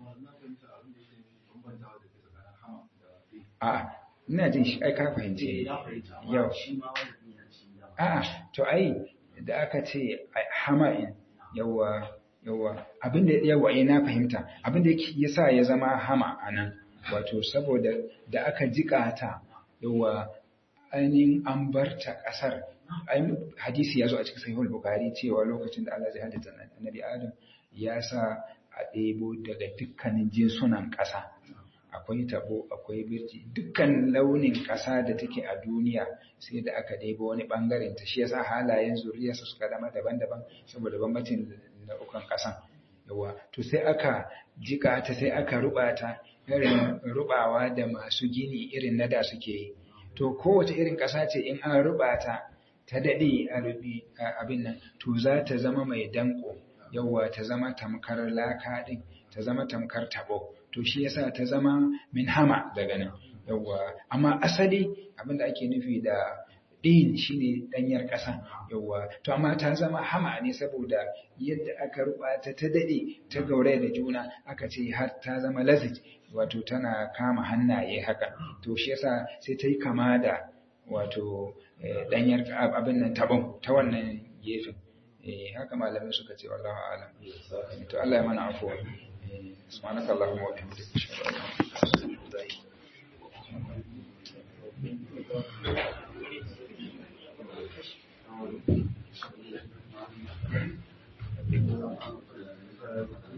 a ina jin shi ai ka fahimce yau a to ai da aka ce hama'in yawa yawa abin da yawa ai na fahimta abin da yasa ya zama hama anan wato saboda da aka jika ta yawa ainihin an barta ƙasar hadisi ya zo a cikin sahihul bukhari cewa lokacin da Allah zai halitta annabi Adam ya sa a ɗebo daga dukkanin jinsunan ƙasa akwai tabo akwai birji dukkan launin ƙasa da take a duniya sai da aka ɗebo wani ɓangaren ta shi yasa halayen zuriyarsa suka zama daban-daban saboda bambancin nau'ukan ƙasan yawa to sai aka jika ta sai aka ruba ta irin rubawa da masu gini irin na da suke yi to kowace irin ƙasa ce in an ruba ta ta daɗe a rubi abin nan to za ta zama mai danko yawa ta zama tamkar laka ɗin ta zama tamkar tabo to shi yasa ta zama min hama daga nan yawa amma asali abin da ake nufi da ɗin shine ɗanyar ƙasa yawa to amma ta zama hama ne saboda yadda aka rubata ta daɗe ta gauraya da juna aka ce har ta zama lazit wato tana kama hannaye haka to shi yasa sai ta yi kama da wato ɗanyar abin nan tabon ta wannan gefen haka malamai suka ce wallahu alam to Allah ya mana afuwa subhanakallahumma wa bihamdika ashhadu an la ilaha illa anta astaghfiruka wa atubu ilaik